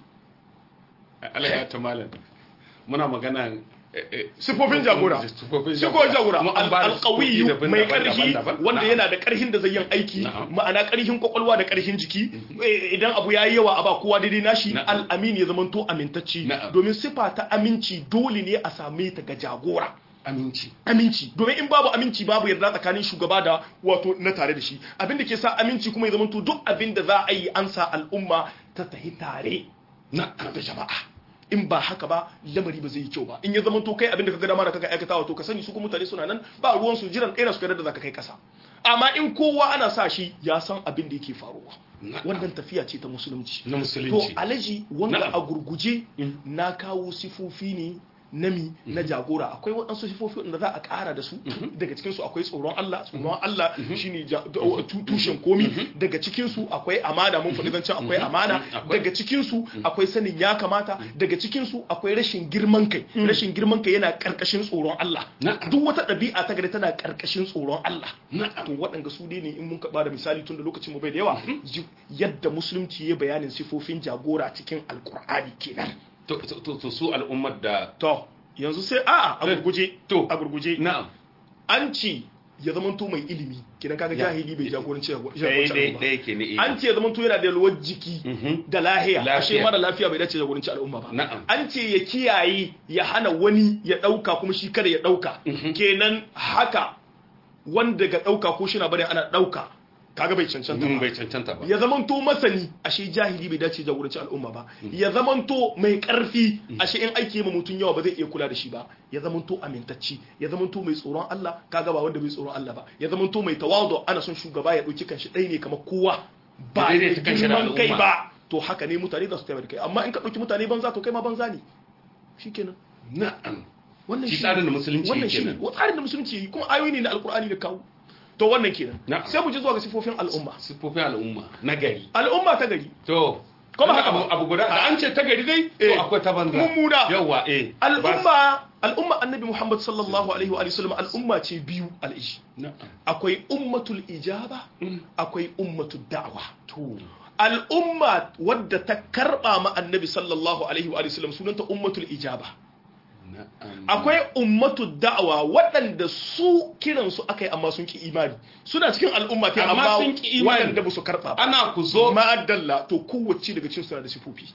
Allah ya ta malam muna magana eh, eh, sifofin jagora sifofin sifofin jagora Kuma an ba da alƙawiyu sifofi mai daban-daban, ƙarfi daban-daban. wanda Na'am. yana da ƙarfin da zai yin aiki Na'am. ma'ana ƙarfin kwakwalwa da ƙarfin jiki Eh, idan abu ya yi yawa a ba kowa daidai nashi Na'am. al'amin ya zama to amintacci Na'am. domin sifa ta aminci dole ne a same ta ga jagora aminci aminci domin in babu aminci babu yarda tsakanin shugaba da wato na tare da shi abin da ke sa aminci kuma ya zama to duk abin da za a yi an sa al'umma ta tahi tare na da jama'a in ba haka ba lamari ba zai yi kyau ba in ya zama to kai abin da ka ga dama da kaka aikatawa to ka sani su kuma mutane suna nan ba ruwan su jiran kai na su da zaka kai kasa amma in kowa ana sa shi ya san abin da yake faruwa Na'am. wannan tafiya ce ta musulunci na to musulunci alaji wanda Na'am. a gurguje Mm. na kawo sifofi ne nami na jagora akwai waɗansu sifofi wanda za a ƙara da su daga cikinsu akwai tsoron Allah tsoron Allah shine ja- da- tu- tushen komi daga cikinsu akwai amana mun faɗi zancen akwai amana Akwai. daga cikinsu akwai sanin ya kamata daga cikinsu akwai rashin girman kai rashin girman kai yana ƙarƙashin tsoron Allah Na'am. duk wata ɗabi'a ta gari tana ƙarƙashin tsoron Allah Na'am. to waɗanda su dai ne in mun ba da misali tun da lokacin mu bai da yawa ji- yadda musulunci ya bayanin sifofin jagora cikin alkur'ani kenan to to- to to su al'ummar da to yanzu sai a'a a gurguje To. a gurguje na'am an ce ya zamanto mai ilimi kidan kaga Ya. jahili bai jagoranci dai jagoranci dai al'umma dai ke ne an ce ya zamanto yana da yalwar jiki Mhm. da lahiya Lafiya. ashe mara lafiya bai dace jagoranci al'umma ba Na'am. an ce ya kiyaye ya hana wani ya dauka kuma shi kada ya dauka kenan haka wanda ga dauka ko shi na bane ana dauka kaga bai cancanta mun ba bai cancanta ba ya zamanto masani ashe jahili bai dace jagoranci al'umma ba ya zamanto mai karfi ashe in aiki ma mutum yawa ba zai iya kula da shi ba ya zamanto amintacci ya zamanto mai tsoron Allah kaga ba wanda bai tsoron Allah ba ya zamanto mai tawadu ana son shugaba ya dauki kanshi ɗaya ne kamar kowa ba Ya daidaita kanshi da girman kai al'umma. ba to haka ne mutane za su taimaka kai amma in ka dauki mutane banza to kai ma banza ne shikenan na'am wannan Shi shi tsarin da musulunci wannan yake shi nan. wa tsarin da musulunci yi kuma ayoyi ne na alkur'ani da kawo to wannan kenan Na'am. sai mu je zuwa ga sifofin al'umma sifofin al'umma na gari al'umma ta gari to Kuma haka abu ba. abu guda da an ce ta gari dai to Eh. akwai ta banza Mummuna. yawa eh Ba- al'umma al'umma annabi muhammad sallallahu alaihi wa sallam al'umma ce biyu al'ishi na'am akwai ummatul ijaba Mm. akwai ummatul da'wa to al'umma wadda ta karba ma annabi sallallahu alaihi wa sallam sunanta ummatul ijaba na'am akwai ummatul da'wa waɗanda su kiransu akai amma sun ki imani suna cikin al'umma ta Amma amma sun ki imani. waɗanda ba su karba ba ana ku zo ma'adalla to kowace daga cikin suna da sifofi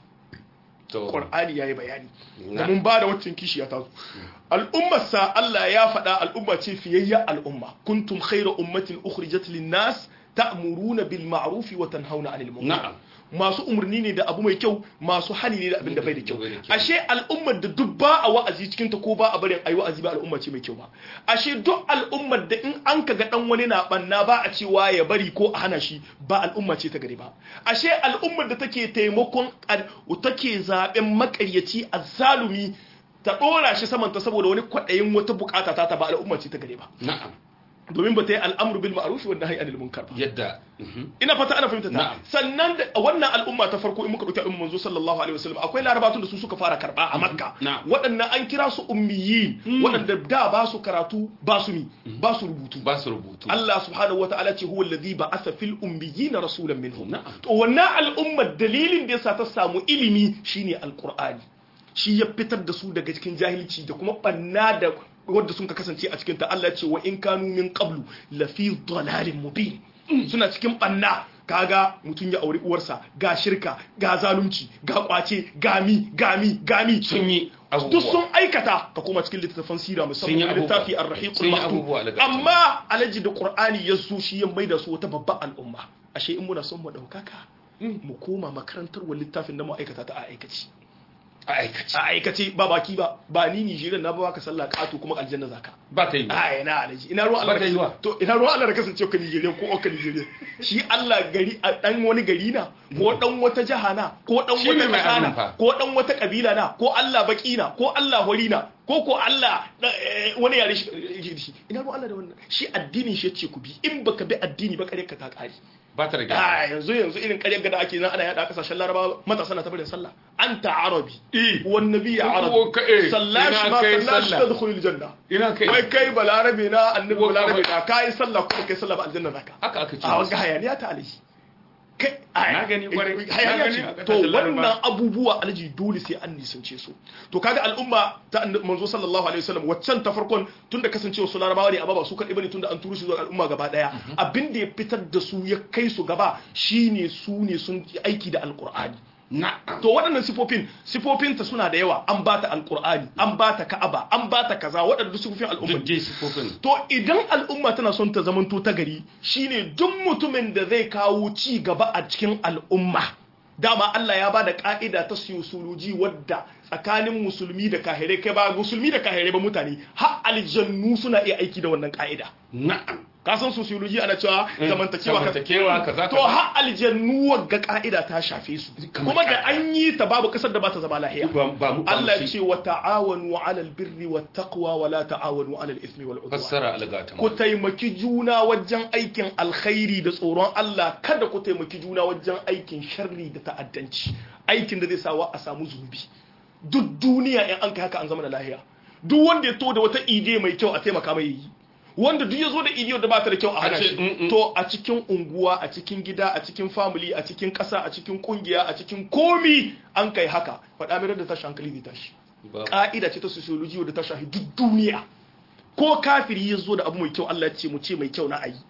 to Qur'ani yayi bayani Na. da mun ba da waccan kishi ya taso al'ummarsa Allah ya faɗa al'umma ce fiyayya al'umma kuntum khayra ummatin ukhrijat lin-nas ta'muruna bil ma'ruf wa tanhauna 'anil munkar na'am masu umarni ne da abu mai kyau masu hani ne da abin da bai da kyau Bai da kyau. ashe al'ummar da duk ba a wa'azi cikin ta ko ba a barin ayi wa'azi ba al'umma ce mai kyau ba ashe duk al'ummar da in an kaga dan wani na banna ba a cewa ya bari ko a hana shi ba al'umma ce ta gari ba ashe al'ummar da take taimakon al- take zaben makaryaci azzalumi ta dora shi saman ta saboda wani kwadayin wata bukata ta ta ba al'umma ce ta gari ba na'am domin ba ta yi al'amru bil ma'ruf wa nahyi anil munkar ba yadda mhm. ina fata ana fahimta ta Na'am. sannan da wannan al'umma ta farko in muka dauki al'umma manzo sallallahu alaihi wasallam akwai larabatun da su suka fara karba a makka Na'am. waɗannan an kira su ummiyin waɗanda da ba su karatu ba su mi ba su rubutu ba su rubutu Allah subhanahu wa ta'ala ce huwa alladhi ba'atha fil ummiyina rasulan minhum Na'am. to wannan al'ummar dalilin da yasa ta samu ilimi shine alqur'ani shi ya fitar da su daga cikin jahilci da kuma banna da wadda sun ka kasance a cikin ta Allah ce wa in kanu min qablu la fi dhalalin mubin suna cikin banna kaga mutum ya auri uwarsa ga shirka ga zalunci ga kwace gami gami gami sun yi duk abubuwa sun aikata ka koma cikin littattafan sira Sun yi musamman abubuwa. littafi Sun ar-rahiqul yi maktum abubuwa daga amma alaji da qur'ani ya zo shi ya maida su wata babban al'umma ashe in muna son mu daukaka mu koma makarantar wa littafin da mu aikata ta a aikaci a aikace a aikace ba baki ba ba ni Nijeriya na ba ka sallah kato kuma aljanna zaka ba ta yi ba a ina alaji ina ruwan Allah Ba ta yi wa. to ina ruwan Allah da kasance ka Nijeriya ko ka Nijeriya shi Allah gari a dan wani gari na ko dan wata jaha na ko dan Shi wata ne mai kasa abin na fa. ko dan wata kabila na ko Allah baki na ko Allah hori na ko ko Allah eh, wani yare shi yake da shi ina ruwan Allah da wannan shi addinin shi yace ku bi in baka bi addini ba kare ka ta kare ba ta da gyara a yanzu yanzu irin ƙaryar gada ake nan ana yada a kasashen laraba matasa na tabarin sallah anta arabi Eh. wan nabi Ko arabi ka- eh, sallashi ina ma kai sallashi sallah. tadkhulul janna ina kai wai kai balarabe na annabi Ko ka- balarabe na kai sallah ko kai sallah ba aljanna naka haka aka ce a wanga hayaniya ta alaji kai a- Na gani kwarai. Na hayaniya gani ce a to kasashen Laraba. wannan abubuwa alaji dole sai an nisance su to kaga al'umma ta annabi manzo sallallahu alaihi wasallam waccan ta farkon tunda kasancewa su larabawa ne amma ba su kadai bane tunda an turo su zuwa al'umma gaba daya abin da ya fitar da su ya kai su gaba shine su ne sun yi aiki da alqur'ani na'am to waɗannan sifofin sifofinta suna da yawa an bata alqur'ani an bata ka'aba an bata kaza waɗannan sifofin al'umma duk dai sifofin To idan al'umma tana son ta zamanto ta gari shine duk mutumin da zai kawo ci gaba a cikin al'umma. Dama Allah ya ba da ƙa'ida ta siyosoloji wadda tsakanin musulmi da kahirai kai ba musulmi da kahirai ba mutane har aljannu suna iya aiki da wannan ƙa'ida. na'am Ka san sociology ana cewa zamantakewa ka- zamantakewa kaza To kaza. har aljannu wagga ƙa'ida ta shafe su. Kamar Kuma da kaka. an yi ta babu ƙasar da ba ta zama lahiya. ba ba mu Allah ba ce wa ta'awanu 'alal birri wat taqwa wa la ta'awanu 'alal ithmi wal 'udwan. fassara algata ku taimaki juna wajen aikin alkhairi da tsoron Allah kada ku taimaki juna wajen aikin sharri da ta'addanci aikin da zai sawa a samu zunubi duk duniya in an kai haka an zama da lahiya duk wanda ya to da wata ide mai kyau a taimaka mai yi wanda duk ya zo da idiyar da ba ta da kyau a hana A ce, shi mm, mm. to a cikin unguwa a cikin gida a cikin family a cikin ƙasa a cikin kungiya a cikin komi an kai haka faɗa mai da tashi hankali zai tashi Ba- ka'ida ce ta sociology wadda ta shahi duk duniya ko kafiri ya zo da abu mai kyau Allah ya ce mu ce mai kyau na ayi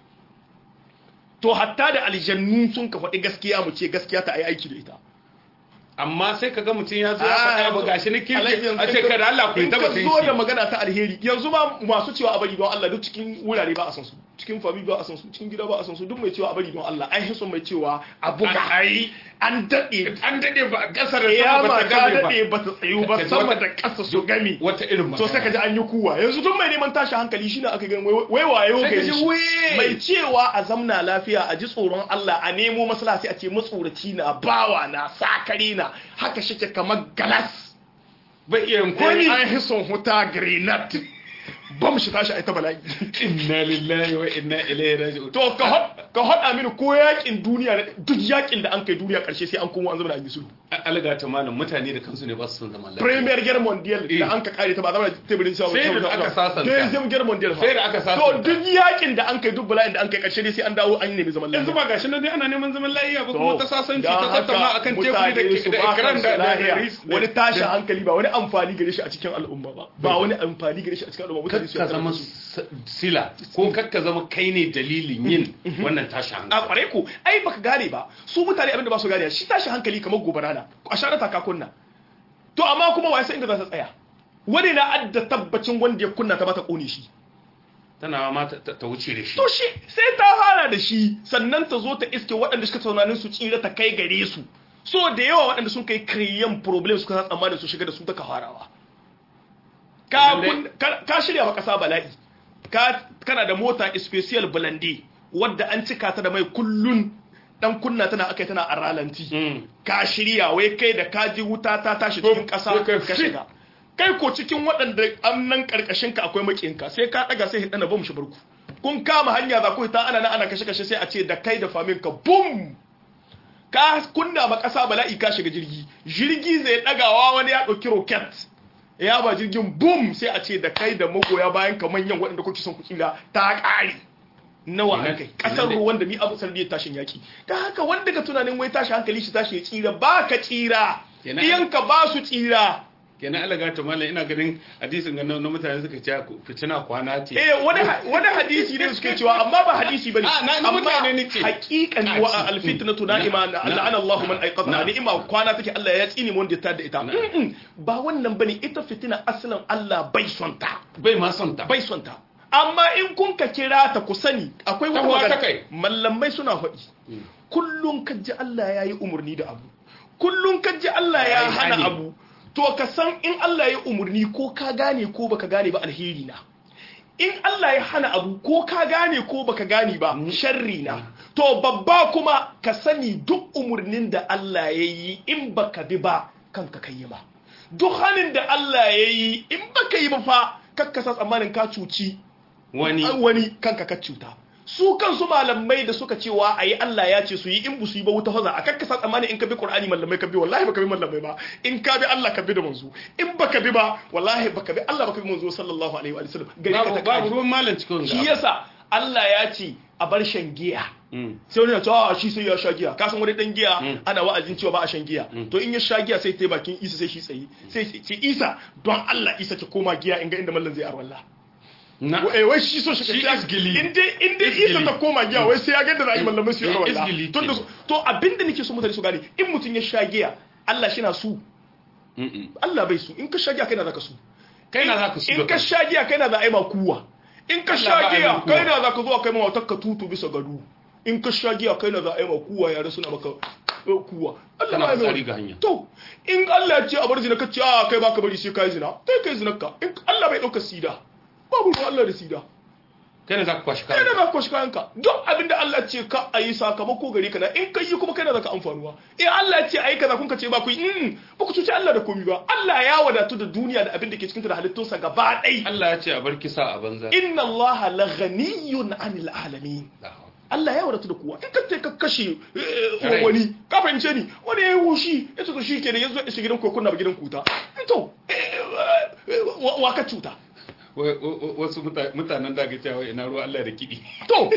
to hatta da aljannu sun ka faɗi gaskiya mu ce gaskiya ta ayi aiki da ita amma sai kaga mutum ya zo ya faɗa ba gashi ni Alhaji kirki yanzu a ce in ka- kada Allah ku yi in ka tabbatin zo da shi magana ta alheri yanzu ma masu cewa a bari don Allah duk cikin wurare ba a san su cikin fami ba a san su cikin gida ba a san su duk mai cewa a bari don Allah an hiso mai cewa a buga ai an daɗe an dade ba kasar da ya sama ma ba ta ta game ba daɗe ba ta tsayu ba Ka ji sama wata- da ƙasa su gami wata irin to sai ka ji an yi kuwa yanzu duk mai neman tashi hankali shine aka gani wai wai wayo Sai ka gari ji shi. wai. mai cewa a zamna lafiya a ji tsoron Allah a nemo maslaha sai a ce matsoraci na bawa na sakare na haka shike kamar galas bai iya yin komi komi an hison huta grenade bam shi tashi a ita bala'i inna lillahi wa inna ilaihi raji'un to ka hod ka hada mini ko yakin duniya na- duk yakin da an kai duniya karshe sai an komo an zama da an yi sulhu alga ta malam mutane da kansu ne ba su son zaman lafiya Premier Guerre Mondial Eh. da an ka kare ta ba zama da teburin shawo Sai da aka sasanta. Deuxième Guerre Mondial fa. Sai da aka to sasanta. duk yakin da an kai duk bala'in da an kai karshe ne sai an dawo an nemi zaman yanzu lafiya ba gashi nan dai ana neman zaman lafiya ba kuma ta sasanci don ta tattauna haka akan teburi mutane su da ba ekran kansu da da lahiya. ris- da- wani tashin da- hankali ba wani amfani gare shi a cikin al'umma ba ba wani amfani gare shi a cikin al'umma mutane su ka yarda zama da su. s- sila ko kakka zama kai ne dalilin yin wannan tashin a hankali kware ku ai baka gane ba su mutane abinda ba su gane shi tashi hankali kamar gobara na a share ta ka kunna to amma kuma wai sai inda za ta tsaya wani na adda tabbacin wanda ya kunna ta ba ta kone shi tana ma ta ta wuce da shi to shi sai ta fara da shi sannan ta zo ta iske waɗanda suka tunanin su tsira ta kai gare su so da yawa waɗanda sun kai kriyan problem suka sa tsammanin su shiga da su ta farawa ka Lallai. kun- ka ka shirya wa ƙasa bala'i ka kana da mota special blende wadda an cika ta da mai kullun dan kunna tana akai tana a ralanti Mm. ka shirya wai kai da kaji wuta ta tashi Ko- cikin ƙasa ko kai ka fit. shiga kai ko cikin waɗanda an nan ƙarƙashin ka akwai makinka sai ka ɗaga sai hidana bom shi barku kun kama hanya za ku ta ana nan ana kashe kashe sai a ce da kai da famin ka bum ka kunna ma ƙasa bala'i ka shiga jirgi jirgi zai ɗagawa wani ya ɗauki roket ya ba jirgin bum sai a ce da kai da magoya bayan ka manyan waɗanda kuke son ku tsira ta ƙare nawa Ina- an kai ƙasar ina ne- ruwan da ni abu sanadiyar tashin yaki ta haka wanda ka tunanin wai tashi hankali shi tashi ya tsira ba ka tsira Kenan- iyanka ba su tsira kenan alaga ta malam ina ganin hadisin ga na na mutane suka ce ku- fitina kwana ce eh wani ha- wani hadisi ne suke cewa amma ba hadisi bane Ah, na- na mutane ne ce. haqiqan Ah, wa ci. alfitnatu na'ima Na- la'ana Allah man ayqadha Na. ni'ima kwana take Allah ya tsini mu wanda ya tada ita Na. Mm-mm. ba wannan bane ita fitina asalin Allah bai son ta bai ma son ta bai son ta amma in kun ka kira ta ku sani akwai wata Tahowa ta magana kai. mallamai suna faɗi kullum kaji Allah ya yi umarni da abu kullum kaji Allah ya Ya yi hana hani. abu to ka san in Allah ya umurni ko ka gane ko baka gane ba alheri na in Allah ya hana abu ko ka gane ko baka gane ba sharri na to babba kuma ka sani duk umurnin da Allah ya yi in baka bi ba kanka kai yi ba duk hanin da Allah ya yi in baka yi ba fa kakkasa tsammanin ka cuci wani wani kanka ka cuta su kansu malamai da suka cewa ayi Allah ya ce su yi in bu su yi ba wuta haza a kakkasa tsammanin in ka bi Qur'ani malamai ka bi wallahi baka bi malamai ba in ka bi Allah ka bi da manzo in baka bi ba wallahi baka bi Allah baka bi manzo sallallahu alaihi wa sallam gari ka babu ta babu kaji ruwan malam cikin shi yasa Allah ya ce a bar shan giya sai wani ya ce a shi sai ya sha giya ka san wani dan giya ana wa'azin cewa ba a shan giya to in ya sha giya sai ta bakin Isa sai shi tsayi sai ce Isa don Allah Isa ki koma giya in ga inda mallan zai arwalla na eh wai shi so shi Shi ka isgili. in dai in dai Isa ta koma giya wai sai ya ga inda za a yi mallamai su yi Eh, arwalla isgili to da ke. su- to abinda nake so mutane su gane in mutum ya sha giya Allah shi na su Mm-mm. Allah bai su in ka sha giya kai na zaka su kai na za ka su in ka sha giya kai na za a yi ma kuwa in ka Allah sha ba a yi giya ma kuwa. kai na za ka zo a kai ma matar ka tutu bisa gado in ka sha giya kai na za a yi ma kuwa yare suna maka eh, kuwa Allah Kana ba ya mai fitsari wani. ga hanya. to in Allah ya ce a bar zina ka ce a kai baka bari sai kai zina kai kai zina ka in Allah bai dauka sida babu ruwan Allah da sida kai na za ka kwashi kai kayan na za ka kwashi kayanka duk abin da Allah ce ka a yi sakamako gare ka na in ka yi kuma kai na za ka amfanuwa in Allah ce a yi kaza kun ka ce ba ku yi mm, ba ku cuci Allah da komi ba Allah ya wadatu da duniya da abin da ke cikin ta da halittunsa gaba ɗaya Allah ya ce a bar kisa a banza inna Allah la ghaniyun anil alamin Allah ya wadatu da kowa in ka ce ka kashe eh, Rai. wani ka fahimce ni wani ya yi hushi ya ce to shi ke da ya zo ya shiga gidan kokon na ba gidan kuta to eh, eh, wa wa ka cuta Wa- wa- wa- wasu muta- mutanen da ga cewa ina ruwa Allah da kiɗi to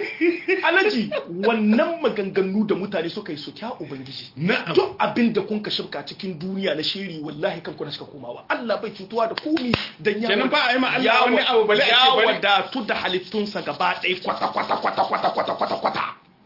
alaji wannan maganganu da mutane suka yi su kya ubangiji Na'am. duk abin da kun ka shirka cikin duniya na shiri wallahi kan kuna suka komawa Allah bai cutuwa da komi dan ya Kenan ba a yi ma Allah ya wani wa- abu bale a ce ya bari. wadatu da halittunsa gaba ɗaya kwata kwata kwata kwata kwata kwata kwata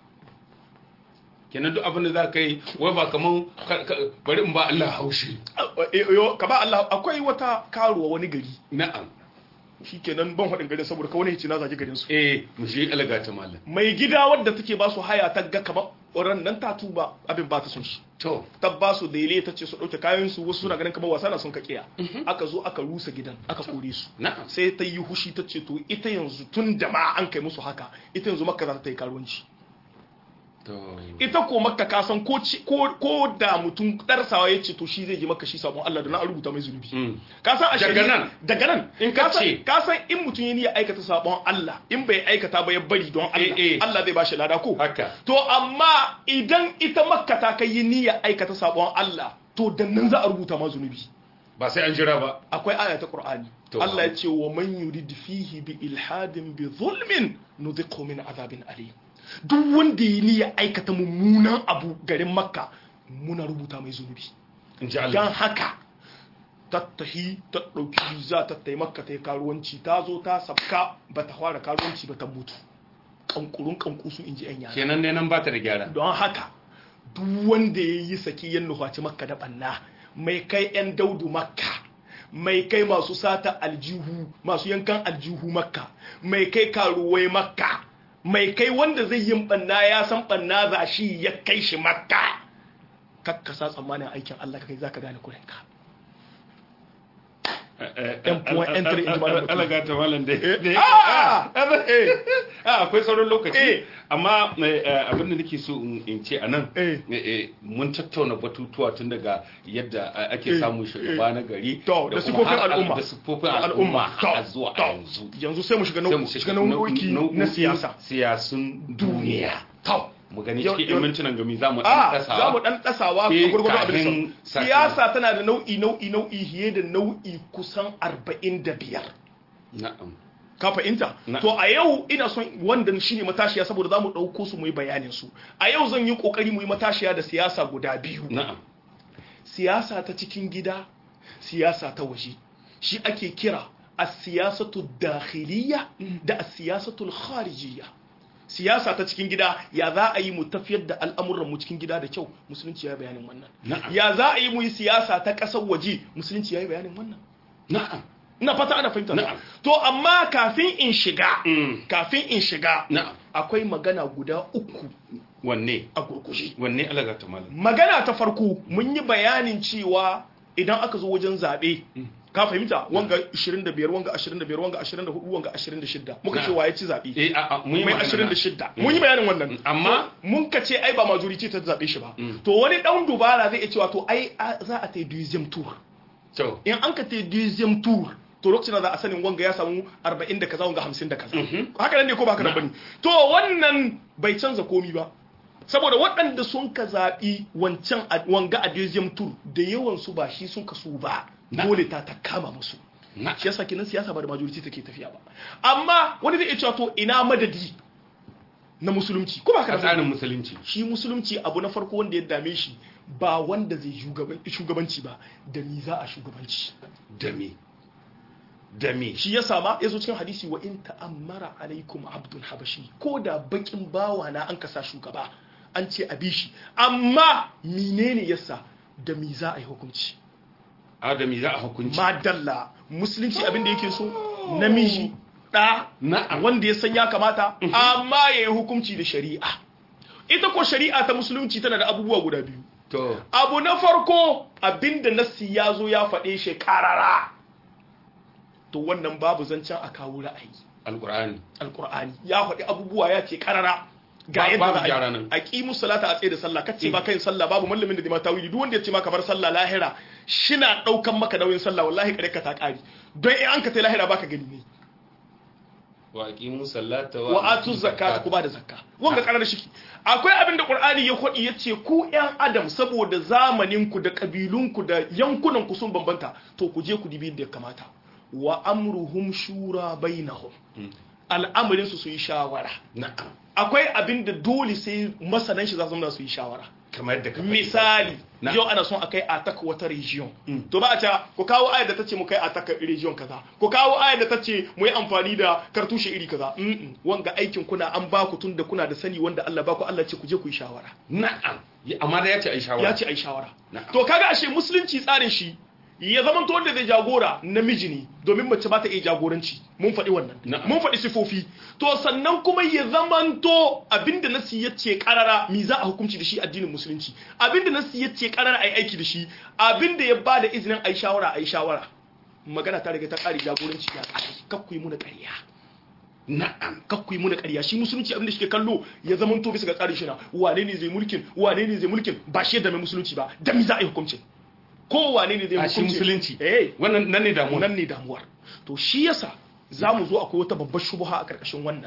kenan duk abin da za ka yi wai ba kaman ka- ka- bari in ba Allah haushi Eh, yo, ka ba Allah akwai wata karuwa wani gari na'am shikenan ban faɗin garin saboda ka wani hici na zage garin su eh mu shi alaga ta malam mai gida wadda take ba su haya ta ga kamar ran nan ta tuba abin ba ta son shi to ta ba su daile ta ce su ɗauke kayan su wasu suna ganin kamar wasa na sun kakiya aka zo aka rusa gidan aka kore su na'am sai ta yi hushi ta ce to ita yanzu tun da ma an kai musu haka ita yanzu makka za ta yi karuwanci to ita ko makka ka san ko ci- ko ko da mutum darsawa ya ce to shi zai je makka shi sabon Allah da na an rubuta mai zunubi Mm. ka san a Daga shari'a- nan? daga nan In ka san- ce- ka san in mutum ya niyya aikata sabon Allah in bai aikata ba ya bari don Allah Eh, eh. Allah zai bashi lada ko haka to amma idan ita makka ta kai yi niyya aikata sabon Allah to da nan za a rubuta ma zunubi ba sai an jira ba akwai aya ta Qur'ani To. Allah ya ce wa man yurid fihi bi ilhadin bi zulmin nudhiqhu min azabin alim duk wanda ya niyya aikata mummunan abu garin makka muna rubuta mai zunubi in ji Allah dan haka tattahi ta ɗauki visa ta taimaka ta yi karuwanci ta zo ta sabka ba ta fara karuwanci ba ta mutu kankurun kankusu in ji 'yan yara kenan ne nan ba ta da gyara don haka duk wanda ya yi saki yan nufaci makka da banna mai kai 'yan daudu makka mai kai masu sata aljihu masu yankan aljihu makka mai kai karuwai makka mai kai wanda zai yin banna ya san banna za shi ya kai shi makka kakkasa tsammanin aikin Allah kai zaka gane kurinka Yan puwan yan tare in ji malam mutum. alaga ta malam dai dai- Ah! Ah, eh ah, akwai sauran lokaci Eh. amma eh, eh, abin da nake so in in ce a nan Eh. eh, eh, mun tattauna batutuwa tun daga yadda eh, ake Eh. samun shugaba na gari To, da kuma sifofin har- al'umma. da sifofin Da al'umma To, har zuwa to, a yanzu yanzu sai mu shiga sai mu nau- shiga shiga nau'o'i na nau'o'in siyasa siyasun duniya to mu gani Yau- cikin yau- yan mintunan gami za mu a ɗan za mu tasawa dan dasawa Eh, a gurgurdu abin kafin da sati. siyasa tana da nau'i nau'i nau'i fiye da nau'i kusan 45 na'am ka fahimta Na- to a yau ina son wanda shine matashiya saboda za mu ɗauko su mu yi bayanin su a yau zan yi ƙoƙari mu yi matashiya da siyasa guda biyu na'am siyasa ta cikin gida siyasa ta waje shi ake kira a siyasatu dakhiliya da a siyasatu kharijiyya siyasa ta cikin gida ya za a yi mu tafiyar da al'amuran mu cikin gida da kyau musulunci ya yi bayanin wannan Na'am. ya za a yi mu yi siyasa ta ƙasar waje musulunci ya yi bayanin wannan na'am ina fata ana fahimta Na'am. to amma kafin in shiga Mm. kafin in shiga na'am akwai magana guda uku wanne a gurgushe wanne alaga ta malam magana ta farko mun yi bayanin cewa idan aka zo wajen zaɓe ka fahimta wanga 25 wanga 25 wanga 24 wanga 26 muka ce waye ci zaɓe eh a a mun yi mai magana. 26 mun yi bayanin wannan Amma- To, mun ka ce ai ba majority ta zaɓe shi ba to wani dan dubara zai iya cewa to ai a- za a ta yi deuxième tour to in an ka ta yi deuxième tour to lokacin da za a sanin wanga ya samu 40 da kaza wanga 50 da kaza haka nan ne ko ba haka nan bane to wannan bai canza komi ba saboda waɗanda sun ka zaɓi wancan a- wanga a deuxième tour da yawan su ba shi sun ka su ba Na. dole ta ta kama musu na shi yasa kenan siyasa ba da majority take tafiya ba amma wani zai iya cewa to ina madadi na musulunci ko ba a haka nan tsarin bane? musulunci shi musulunci abu na farko wanda ya dame shi ba wanda zai shugaban- shugabanci ba da ni za a shugabanci da me da me shi ya sama ya zo cikin hadisi wa in ta'ammara alaikum abdul habashi ko da bakin bawa na an kasa shugaba an ce a bi shi amma menene yasa da mi za a yi hukunci adami za a hukunci madalla musulunci abin da yake so namiji da Na'am. wanda ya san ya kamata amma ya yi hukunci da shari'a ita ko shari'a ta musulunci tana da abubuwa guda biyu to abu na farko abinda nassi ya zo ya faɗe shi karara to wannan babu zancen a kawo ra'ayi alqur'ani alkur'ani ya faɗi abubuwa ya ce karara ga Ba- yadda babu za gyara a nan. yi a ƙimu salata a tsaye da sallah kace ba kai sallah babu mallamin da zai ma tawili duk wanda ya ce ma kamar sallah lahira shina ɗaukan maka nauyin sallah wallahi kare ka ta ƙari don in an ka tai lahira baka gani ne wa aqimu sallata wa atu zakata ku ba da zakka wanga karar shiki akwai abin da qur'ani ya kwadi yace ku yan adam saboda zamanin ku da kabilun ku da yankunan ku sun bambanta to ku je ku dibi da ya kamata wa amruhum shura bainahum al'amarin su su yi shawara na'am akwai abin da dole sai masanan shi za su zama su yi shawara kamar yadda ka faɗi. misali Na. yau ana son a kai attack wata region to ba a ce ku kawo ayar da ta ce mu kai attack region kaza ku kawo ayar da ta ce mu yi amfani da kartushe iri kaza Mm-mm. wanga aikin kuna an ba ku tun da kuna da sani wanda Allah ba ku Allah ce ku je ku yi shawara na'am Ya- amma da ya ce ai shawara ya ce ai shawara Na'am. to kaga ashe musulunci tsarin shi ya zama to wanda zai jagora namiji ne domin mace ba ta iya jagoranci mun faɗi wannan Na'am. mun faɗi sifofi to sannan kuma ya zama to abinda nasi ya ce karara mi za a hukunci da shi addinin musulunci abinda nasi ya ce karara ai aiki da shi abinda ya ba da izinin ai shawara ai shawara magana ta riga ta ƙari jagoranci ya ƙari kakku yi muna ƙarya na'am kakku yi muna ƙarya shi musulunci abinda shi ke kallo ya zama to bisa ga tsarin shi na wane ne zai mulkin wane ne zai mulkin ba shi da mai musulunci ba da mi za a yi hukuncin ko wane ne zai a shi hukunci musulunci eh wannan nan ne damuwa nan ne damuwar to shi yasa za mu zo akwai wata babbar shubuha a karkashin wannan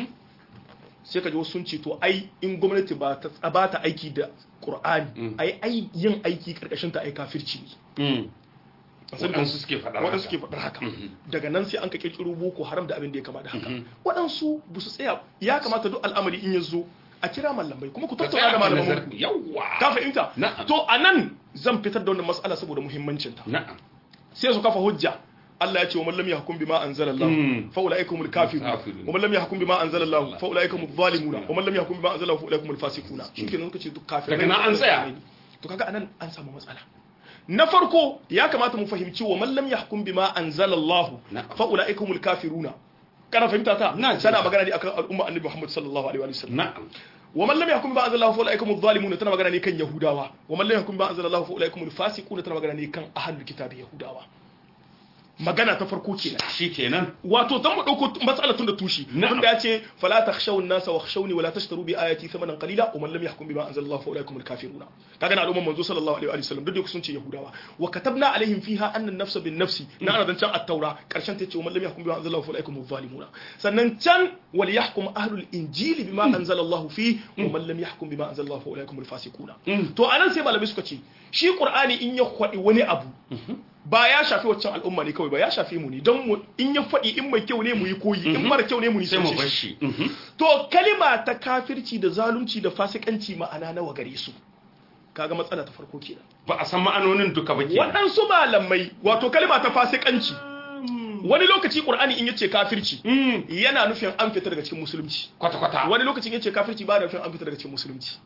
sai ka ji wasu sun ce to ai in gwamnati ba ta ba ta aiki da qur'ani ai ai yin aiki karkashin ta ai kafirci ne Mm. waɗansu suke faɗa waɗansu suke faɗar haka daga nan sai an ka kirkiro boko haram da abin da ya kama da haka waɗansu ba su tsaya ya kamata duk al'amari in ya zo a kira malamai kuma ku Ka tattauna da tsaya ka malaman nazar- ku yawwa ka fahimta Na'am. to anan zan fitar da wannan mas'ala saboda muhimmancinta na'am sai su kafa hujja Allah ya ce wa man lam yahkum bima anzalallahu Mm. fa ulaikumul kafirun Kafirun. wa man lam yahkum bima anzalallahu fa ulaikumuz zalimun wa man lam yahkum bima anzalallahu fa ulaikumul fasiquna shikenan suka ce duk kafirai Daga nan an tsaya. to kaga anan an samu matsala na farko ya kamata mu fahimci wa man lam yahkum bima anzalallahu Na'am. fa ulaikumul kafiruna kana fahimta ta Na ji. tana magana ne akan al'umma annabi Muhammad sallallahu alaihi wa sallam na'am wa man lam yahkum bima anzalallahu fa ulaikumuz zalimun tana magana ne kan yahudawa wa man lam yahkum bima anzalallahu fa ulaikumul fasiquna tana magana ne kan ahlul kitabi yahudawa magana ta farko kenan shikenan wato dan mu dauko matsalar tun da tushi Na'am. wanda ya ce fala takhshawun nasa wakhshawni wala tashtaru bi ayati thamanan qalila wa man lam yahkum bima anzalallahu fa ulaikumul kafiruna kaga na al'umman manzo sallallahu alaihi wa sallam duk da sun ce yahudawa wa katabna alaihim fiha anna an-nafsa bin nafsi na ana dan can at-taura karshen ta ce wa man lam yahkum bima anzalallahu fa ulaikumuz zalimuna sannan can wal yahkum ahlul injili bima anzalallahu fi wa man lam yahkum bima anzalallahu fa ulaikumul fasiquna to anan sai malamai suka ce shi qur'ani in ya kwadi wani abu ba ya shafi waccan al'umma ne kawai ba ya shafi mu ne don mu in ya faɗi in mai kyau ne mu yi koyi in mara kyau ne mu sai mu nisance bar shi shi Mhm. to kalima ta kafirci da zalunci da fasikanci ma'ana nawa gare su kaga matsala ta farko kenan ba a san ma'anonin duka ba kenan waɗansu malamai wato kalima ta fasikanci wani lokaci qur'ani in yace kafirci Mm. yana nufin an fita daga cikin musulunci kwata kwata wani lokacin yace kafirci ba da nufin an fita daga cikin musulunci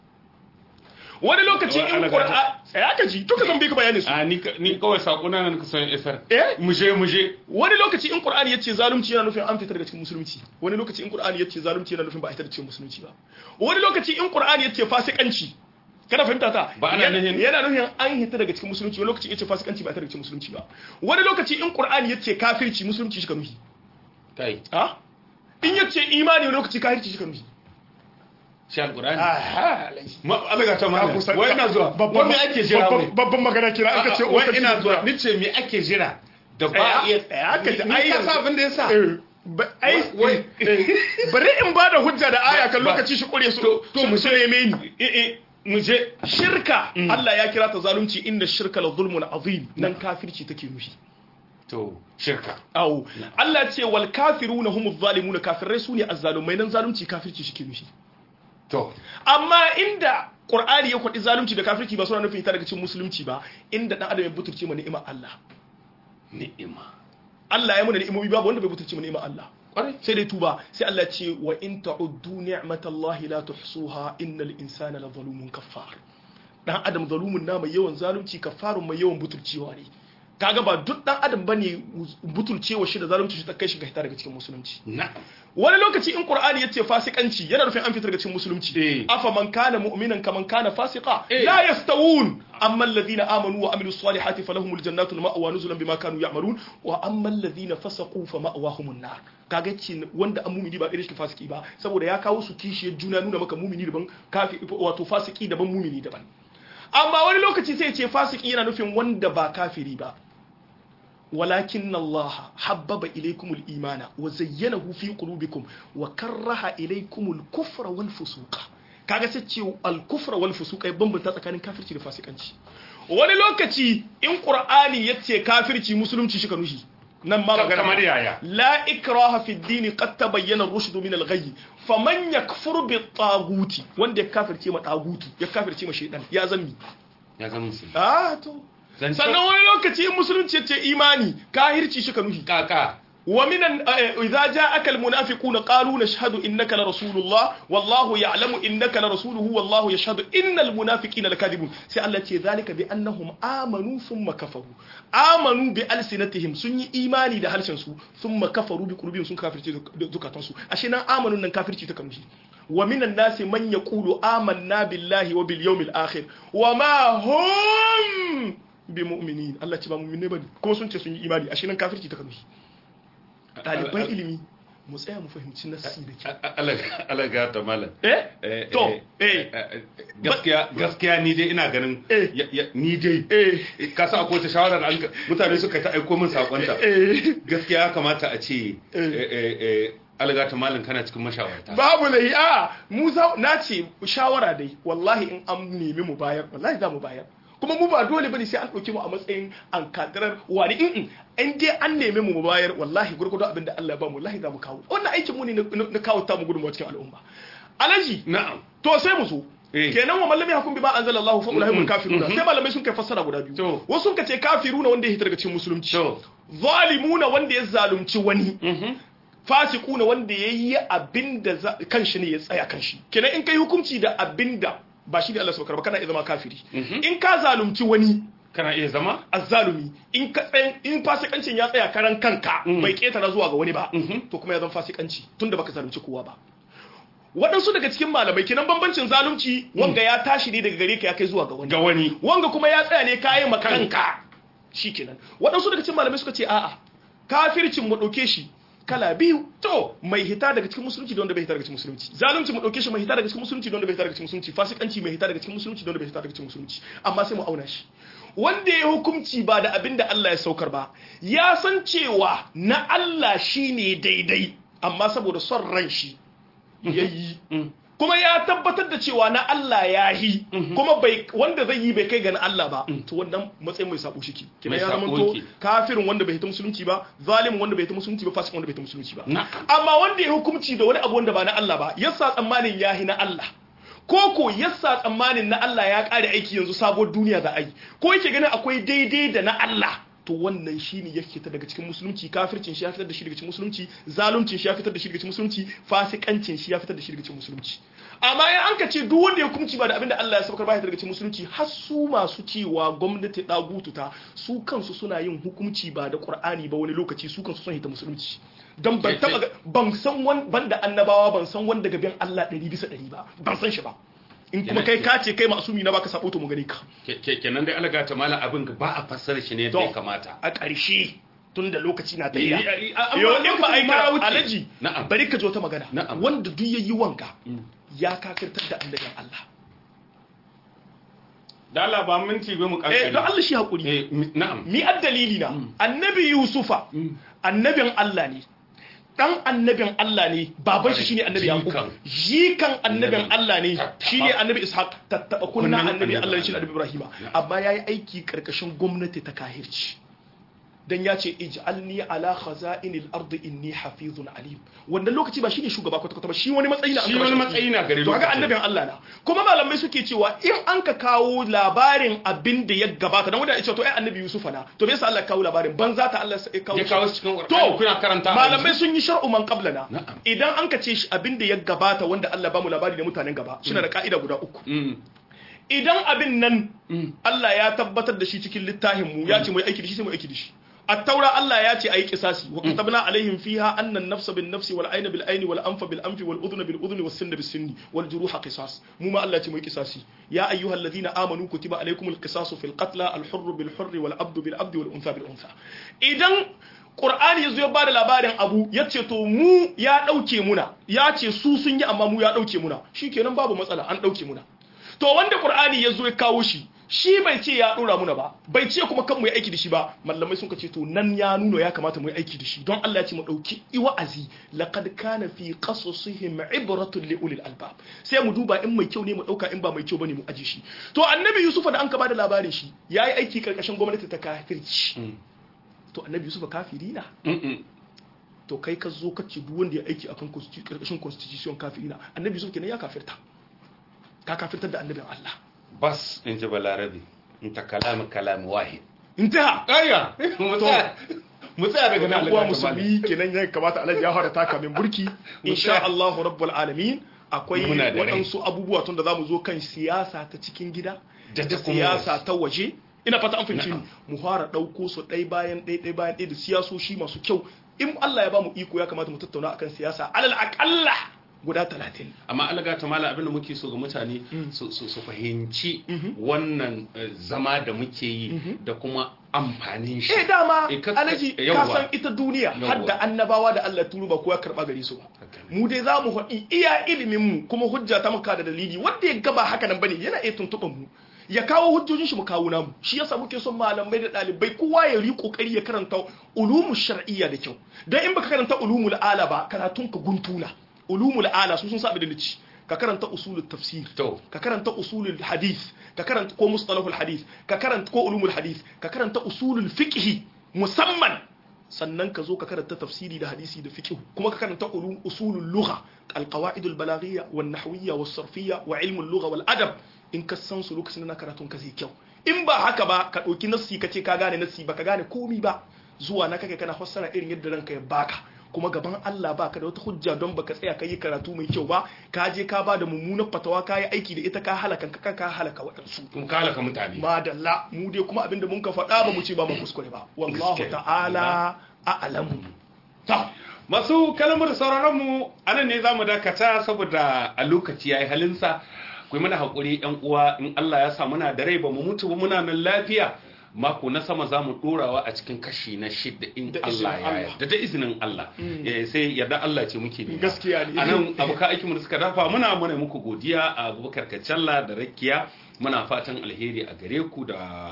wani lokaci Wai in ana qur'ani ya ka ji duka zan bi ka bayanin su a ni ka- ni kawai sakuna nan ka san isar eh muje muje wani lokaci in qur'ani yace zalunci yana nufin an fitar daga cikin musulunci wani lokaci in qur'ani yace zalunci yana nufin ba a fitar daga cikin musulunci ba wani lokaci in qur'ani yace fasikanci kana fahimta ta Ba ana nufin- yana nufin an hita daga cikin musulunci wani lokaci yace fasikanci ba ta daga cikin musulunci ba wani lokaci in qur'ani yace kafirci musulunci shi ka nufi kai ha in yace imani wani lokaci kafirci shi ka nufi shi alqur'ani aha ma alaga ta mana wai ina zuwa babban wai me ake jira wai babban magana kira aka ce wai ina zuwa ni ce me ake jira da ba iya tsaya ka ji Ni ai ka sa abin da yasa Eh, ba- ai Wai- eh, bari in ba da hujja da aya kan Ba- lokaci shi kure su To- to su mu su neme ni eh eh mu je shirka Allah ya kira ta zalunci inda shirka la zulmun azim nan kafirci take nufi to shirka awo Allah ce wal kafiruna humuz zalimuna kafirai sune azzalumai nan zalunci kafirci shi ke nufi to amma inda Qur'ani ya kwadi zalunci da kafirci ba suna nufin ita daga cikin musulunci ba inda dan adam ya butulce ma ni'imar Allah ni'ima Allah ya muna ni'imomi babu wanda bai butulce ma ni'imar Allah kwarai sai dai tuba sai Allah ce wa in ta'uddu ni'matallahi la tuhsuha innal insana la zalumun kaffar dan adam zalumun na mai yawan zalunci kaffarun mai yawan butulcewa ne kaga ba duk dan adam bane butulcewa shi da zalunci shi ta kai shi ga hita daga cikin musulunci na'am wani lokaci in qur'ani yace fasikanci yana nufin an fitar daga cikin musulunci Eh. afa man kana mu'minan kaman kana fasiqa Eh. la yastawun amma alladhina amanu wa amilus salihati falahumul jannatu ma'wa nuzulan bima kanu ya'malun wa amma alladhina fasaqu fa ma'wahumun nar kaga ce wanda an mumini ba irin shi fasiki ba saboda ya kawo su kishiyar juna nuna maka mumini daban kafi wato fasiki daban mumini daban amma wani lokaci sai ya ce fasiki yana nufin wanda ba kafiri ba ولكن الله حبب إليكم الإيمان وزينه في قلوبكم وكره إليكم الكفر والفسوق kaga sai ce al-kufra wal fusuq ya bambanta tsakanin kafirci da fasikanci wani lokaci in qur'ani yace kafirci musulunci shi ka nushi nan ma magana kamar yaya la ikraha fi ad-din qad tabayyana ar-rushd min al-ghayy faman yakfur bi taguti wanda ya kafirce ma tagutu ya kafirce ma shaytan ya zammi ya zama musulmi ah to Zancen- sannan wani lokaci in musulunci ya ce imani kahirci shi ka nuhi kaka ومن ال- آه، إذا جاءك المنافقون قالوا نشهد إنك لرسول الله والله يعلم إنك لرسوله والله يشهد إن المنافقين لكاذبون سألت ذلك بأنهم آمنوا ثم كفروا آمنوا بألسنتهم سني إيماني ده هلسنسو ثم كفروا بقلوبهم سن كافر ذكاتنسو عشان آمنوا أن كافر تكمشي ومن الناس من يقول آمنا بالله وباليوم الآخر وما هم بمؤمنين الله تبا مؤمنين بني كما سنت سني إيماني عشان كافر تكمشي ɗaliban ilimi mu tsaya mu fahimci nassi da ke alaga ta malam eh to eh gaskiya gaskiya ni dai ina ganin Eh. ya- ya- ni dai eh ka sa akwai ta shawara da an ka- mutane suka ta aiko min sakonta eh gaskiya ya kamata a ce Eh. eh, eh, eh, alaga ta malam kana cikin mashawarta babu lahi a mu za na ce shawara dai wallahi in an nemi mu bayar wallahi za mu bayar kuma mu ba dole bane sai an ɗauki mu a matsayin an kadarar wani in in dai an nemi mu mu bayar wallahi gurgudu abin da Allah ya ba mu wallahi za mu kawo wannan aikin mu ne na- na kawo ta mu gudunmawa cikin al'umma alaji na'am to sai mu so Eh. kenan wa mallami hakun bi ma anzalallahu fa ulahumul Mhm, kafiruna mhm. sai malamai sun kai fassara guda biyu To. wasu sun ce kafiruna wanda ya hita daga cikin musulunci to zalimuna wanda ya zalunci wani mhm fasikuna wanda ya yi abinda za- kanshi ne ya tsaya kanshi kenan in kai hukunci da abinda ba shi ne Allah saukar ba kana iya zama kafiri Mhm. in ka zalunci wani kana iya zama azzalumi in ka tsayin in fasikancin ya tsaya karan kanka Mhm. bai ketara zuwa ga wani ba Mhm. to kuma ya zama fasikanci tunda baka zalunci kowa ba waɗansu daga cikin malamai kenan bambancin zalunci wanga ya tashi ne daga gare ka ya kai zuwa ga wani ga wani wanga kuma ya tsaya ne kayan makanka shikenan waɗansu daga cikin malamai suka ce a'a kafircin mu ɗauke shi kala biyu to mai hita daga cikin musulunci da wanda bai hita daga cikin musulunci zalunci mu ɗauke shi mai hita daga cikin musulunci da wanda bai hita daga cikin musulunci fasikanci mai hita daga cikin musulunci da wanda bai hita daga cikin musulunci amma sai mu auna shi wanda ya hukunci ba da abin da Allah ya saukar ba ya san cewa na Allah shine daidai amma saboda son ran shi yayi Mm. kuma ya tabbatar da cewa na Allah ya yi kuma bai wanda zai yi bai kai ga na Allah ba to wannan matsayin mai sabo shiki kina Mai ya sabo zama to yake. kafirin wanda bai hita musulunci ba zalimin wanda bai hita musulunci ba fasikin wanda bai hita musulunci ba Na. amma wanda ya hukunci da wani abu wanda ba na Allah ba yasa tsammanin ya hi na Allah ko ko yasa tsammanin na Allah ya kare aiki yanzu sabuwar duniya za a yi ko yake ganin akwai daidai da na Allah to wannan shine ya fita daga cikin musulunci kafircin shi ya fitar da shi daga cikin musulunci zaluncin shi ya fitar da shi daga cikin musulunci fasikancin shi ya fitar da shi daga cikin musulunci amma in an ka ce duk wanda ya hukunci ba da abinda Allah ya saukar ba ya daga cikin musulunci har su masu cewa gwamnati dagutu ta su kansu suna yin hukunci ba da Qur'ani ba wani lokaci su kansu sun hita musulunci dan ban taba ga- ban san wan banda annabawa ban san wanda gaban Allah 100 bisa 100 ba ban san shi ba in kuma kai ka ce kai masumi na baka sabo to mu gani ka kenan dai alaga ta mala abin ba a fassara shi ne yadda ya kamata a ƙarshe tun da lokaci na tafiya amma yau in ba a yi ma kara wuce. alaji Na'am. bari ka zo ta magana Na'am. wanda duk yayi wanka ya kafirtar da annabin Allah da Allah ba minti bai mu eh kankare don Allah shi hakuri eh mi- na'am mi addalili na annabi yusufa annabin Allah ne dan annabin Allah ne baban shi shine annabi yaqub Jikan. jikan annabin Allah ne Tattaba. shine annabi ishaq tattaba kunna Kunnan annabi annabi Allah ne shine Allah. annabi ibrahima amma yayi aiki karkashin gwamnati ta kahirci dan ya ce ij'alni ala khaza'inil ardi inni hafizun alim wannan lokaci ba shine shugaba kwata kwata ba shi wani matsayi na an Shi kaba wani shi. matsayi na gare to kaga lokacin. annabin Allah na kuma malamai suke cewa in an ka kawo labarin abin da ya gabata dan wanda ya ce to ai annabi Yusufa na to me yasa Allah ya kawo labarin banza ta Allah ya kawo ya shi. kawo shi cikin to Qur'ani kuna karanta a malamai yanzu? sun yi shar'u man qablana Na'am. idan an ka ce shi abin da ya gabata wanda Allah ba mu labari da mutanen gaba shi da ka'ida guda uku Mm, idan abin nan mm. Allah ya tabbatar da shi cikin littafin mu ya ce mu yi aiki da shi sai mu yi aiki da shi at-taura Allah ya ce ayi kisasi wa katabna alaihim fiha anna an-nafsa bin-nafsi wal ayna bil-ayni wal anfa bil-anfi wal udhna bil-udhni was sinna bis-sinni wal juruha qisas mu ma Allah ya ce mu yi kisasi ya ayyuhalladhina amanu kutiba alaykumul qisasu fil qatla al-hurr bil-hurr wal-abdu bil-abdi wal-untha bil-untha idan Qur'ani yazo ya bada labarin abu ya ce to mu ya dauke muna ya ce su sun yi amma mu ya dauke muna shikenan babu matsala an dauke muna to wanda qur'ani ya zo ya kawo shi shi bai ce ya dora muna ba bai ce kuma kan mu yi aiki da shi ba mallamai sun ce to nan ya nuna ya kamata mu yi aiki da shi don Allah ya ce mu dauki wa'azi laqad kana fi qasasihim ibratun li ulil albab sai mu duba in mai kyau ne mu dauka in ba mai kyau bane mu aje shi to annabi yusufa da an ka bada labarin shi yayi aiki karkashin gwamnati ta kafirci to annabi yusufa kafiri na Mm, mm. to kai ka zo ka ce duk wanda ya aiki akan constitu- karkashin constitution kafiri na annabi yusuf kenan ya kafirta ka kafirtar da annabin Allah bas in ji balarabe in ta kalamu kalamu wahid intaha aya mu tsaya mu tsaya daga nan yan uwa Allah ya kamala. musulmi kenan ya kamata alhaji ya fara taka min burki insha Allah rabbul alamin akwai Muna da rai. waɗansu abubuwa tun da zamu zo kan siyasa ta cikin gida Da da ta kuma siyasa waje. ta waje ina fata an fahimci ni mu fara ɗauko su ɗai bayan ɗai ɗai bayan ɗai da siyasoshi masu kyau in Allah ya ba mu iko ya kamata mu tattauna akan siyasa alal aqalla guda talatin amma alaga ta mala abinda muke so ga mutane su su- su fahimci wannan eh, zama da muke yi da kuma amfanin shi eh dama Eh, ka- alaji eh, ka yawwa. san ita duniya Yawwa. har da annabawa da Allah turu ba kowa karba gare su ba Haka ne. mu dai za mu faɗi iya ilimin mu kuma hujja ta muka da dalili wanda ya gaba haka nan bane yana iya tuntuɓan mu ya kawo hujjojin shi mu kawo namu shi yasa muke son malamai da ɗalibai kowa ya yi kokari ya karanta ulumu shar'iyya da kyau dan in baka karanta ulumul ala ba karatun ka guntuna ulumul ala su sun sa abin da nici ka karanta usulul tafsir to ka karanta usulul hadith ka karanta ko mustalahul hadith ka karanta ko ulumul hadith ka karanta usulul fiqh musamman sannan ka zo ka karanta tafsiri da hadisi da fiqh kuma ka karanta ulum usulul lugha alqawaid albalaghiyya wan nahwiyya was sarfiyya wa ilmul lugha wal adab in ka san su lokacin da karatun ka zai kyau in ba haka ba ka dauki nassi ka ce ka gane nassi ba ka gane komi ba zuwa na kake kana fassara irin yadda ranka ya baka kuma gaban Allah baka da wata hujja don baka tsaya ka yi karatu mai kyau ba ka je ka ba da mummunar fatawa ka yi aiki da ita ka halaka ka ka halaka waɗansu kun kalaka mutane madalla mu dai kuma abinda mun ka faɗa ba mu ce ba mu kuskure ba wallahu Gaskiya. ta'ala a'lamu ta masu kalmar sauraron mu anan ne zamu dakata saboda a lokaci yayi halinsa ku yi mana hakuri yan uwa in Allah ya sa muna da rai ba mu mutu ba muna nan lafiya mako na sama za mu dorawa a cikin kashi na shidda in Da Allah izinin ya Allah. yarda da izinin Allah Eh, sai yarda Allah ce muke nema Gaskiya ne. a nan abokan aikinmu da suka dafa muna muna muku godiya a abubakar kacalla da rakiya muna fatan alheri a gare ku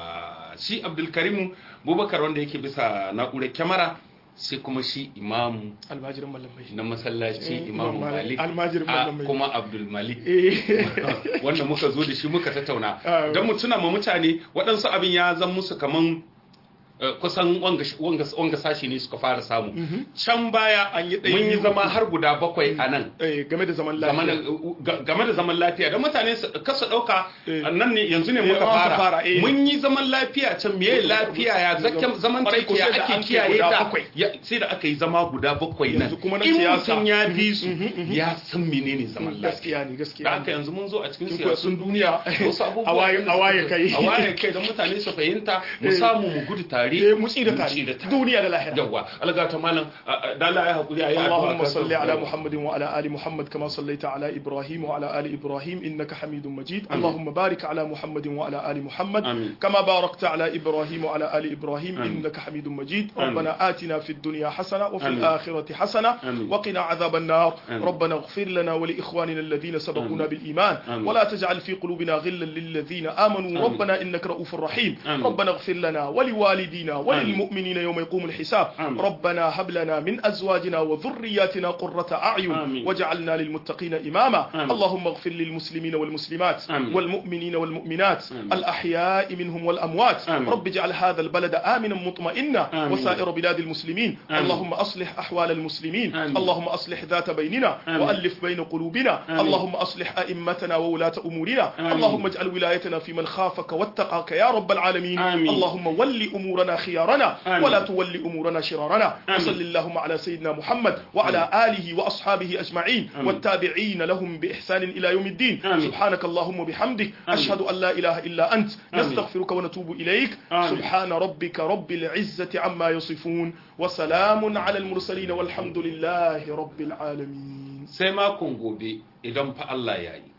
da shi abdulkarimu bubakar wanda yake bisa na'urar kyamara sai kuma shi imamu almajirin mallamai na masallaci Eh, imamu Imam Malik. malik Almajirin a Mallam Malik. kuma abdul malik eh wanda muka zo da shi muka tattauna Ah. don mu tuna ma mutane waɗansu abin ya zan musu kaman eh, kusan wanga, wanga, wanga sashi ne suka fara samu can baya An yi ɗaya mun yi biyu, zama uku. har guda bakwai a nan eh, game da zaman game lafiya da- game da zaman lafiya don mutane su kasa ɗauka Eh. nan ne yanzu ne Eh, muka an ka fara fara, eh. mun yi zaman lafiya can meye lafiya ya zaken zaman Kwarai ko tafiya sai da an ake kai kiyaye guda ta bakwai. Ya- sai da aka yi zama guda bakwai nan Yanzu kuma na in siyasa. mutum ya bi su ya san menene zaman lafiya gaskiya ne gaskiya da ne. haka yanzu mun zo a cikin Cikin siyasun duniya wasu abubuwa a waye- a waye kai a waye kai don mutane su fahimta mu samu mu gudu tare tare mu tsira tare duniya da lahira yawa alga ta malam da Allah ya hakuri ayi اللهم صل على محمد وعلى ال محمد كما صليت على ابراهيم وعلى ال ابراهيم انك حميد مجيد اللهم بارك على محمد وعلى ال محمد آمين. كما باركت على ابراهيم وعلى ال ابراهيم انك حميد مجيد ربنا آتنا في الدنيا حسنه وفي آمين. الاخره حسنه آمين. وقنا عذاب النار آمين. ربنا اغفر لنا ولاخواننا الذين سبقونا بالايمان آمين. ولا تجعل في قلوبنا غلا للذين امنوا ربنا انك رؤوف رحيم آمين. ربنا اغفر لنا ولوالدينا وللمؤمنين يوم يقوم الحساب آمين. ربنا هب لنا من ازواجنا وذرياتنا قرة اعين آمين. واجعلنا للمتقين اماما آمين. اللهم اغفر للمسلمين والمسلمات آمين. والمؤمنين والمؤمنات آمين. الاحياء منهم والاموات آمين. رب اجعل هذا البلد امنا مطمئنا آمين. وسائر بلاد المسلمين آمين. اللهم اصلح احوال المسلمين آمين. اللهم اصلح ذات بيننا آمين. والف بين قلوبنا آمين. اللهم اصلح ائمتنا وولاة امورنا آمين. اللهم اجعل ولايتنا في من خافك واتقاك يا رب العالمين آمين. اللهم ول امورنا خيارنا آمين. ولا تول امورنا شرارنا آمين. وصل اللهم على سيدنا محمد وعلى اله واصحابه اجمعين آمين. والتابعين لهم باحسان الى يوم الدين آمين. سبحانك اللهم وبحمدك آمين. اشهد ان لا اله الا انت آمين. نستغفرك ونتوب اليك آمين. سبحان ربك رب العزه عما يصفون وسلام على المرسلين والحمد لله رب العالمين sai makon gobe idan fa Allah ya yi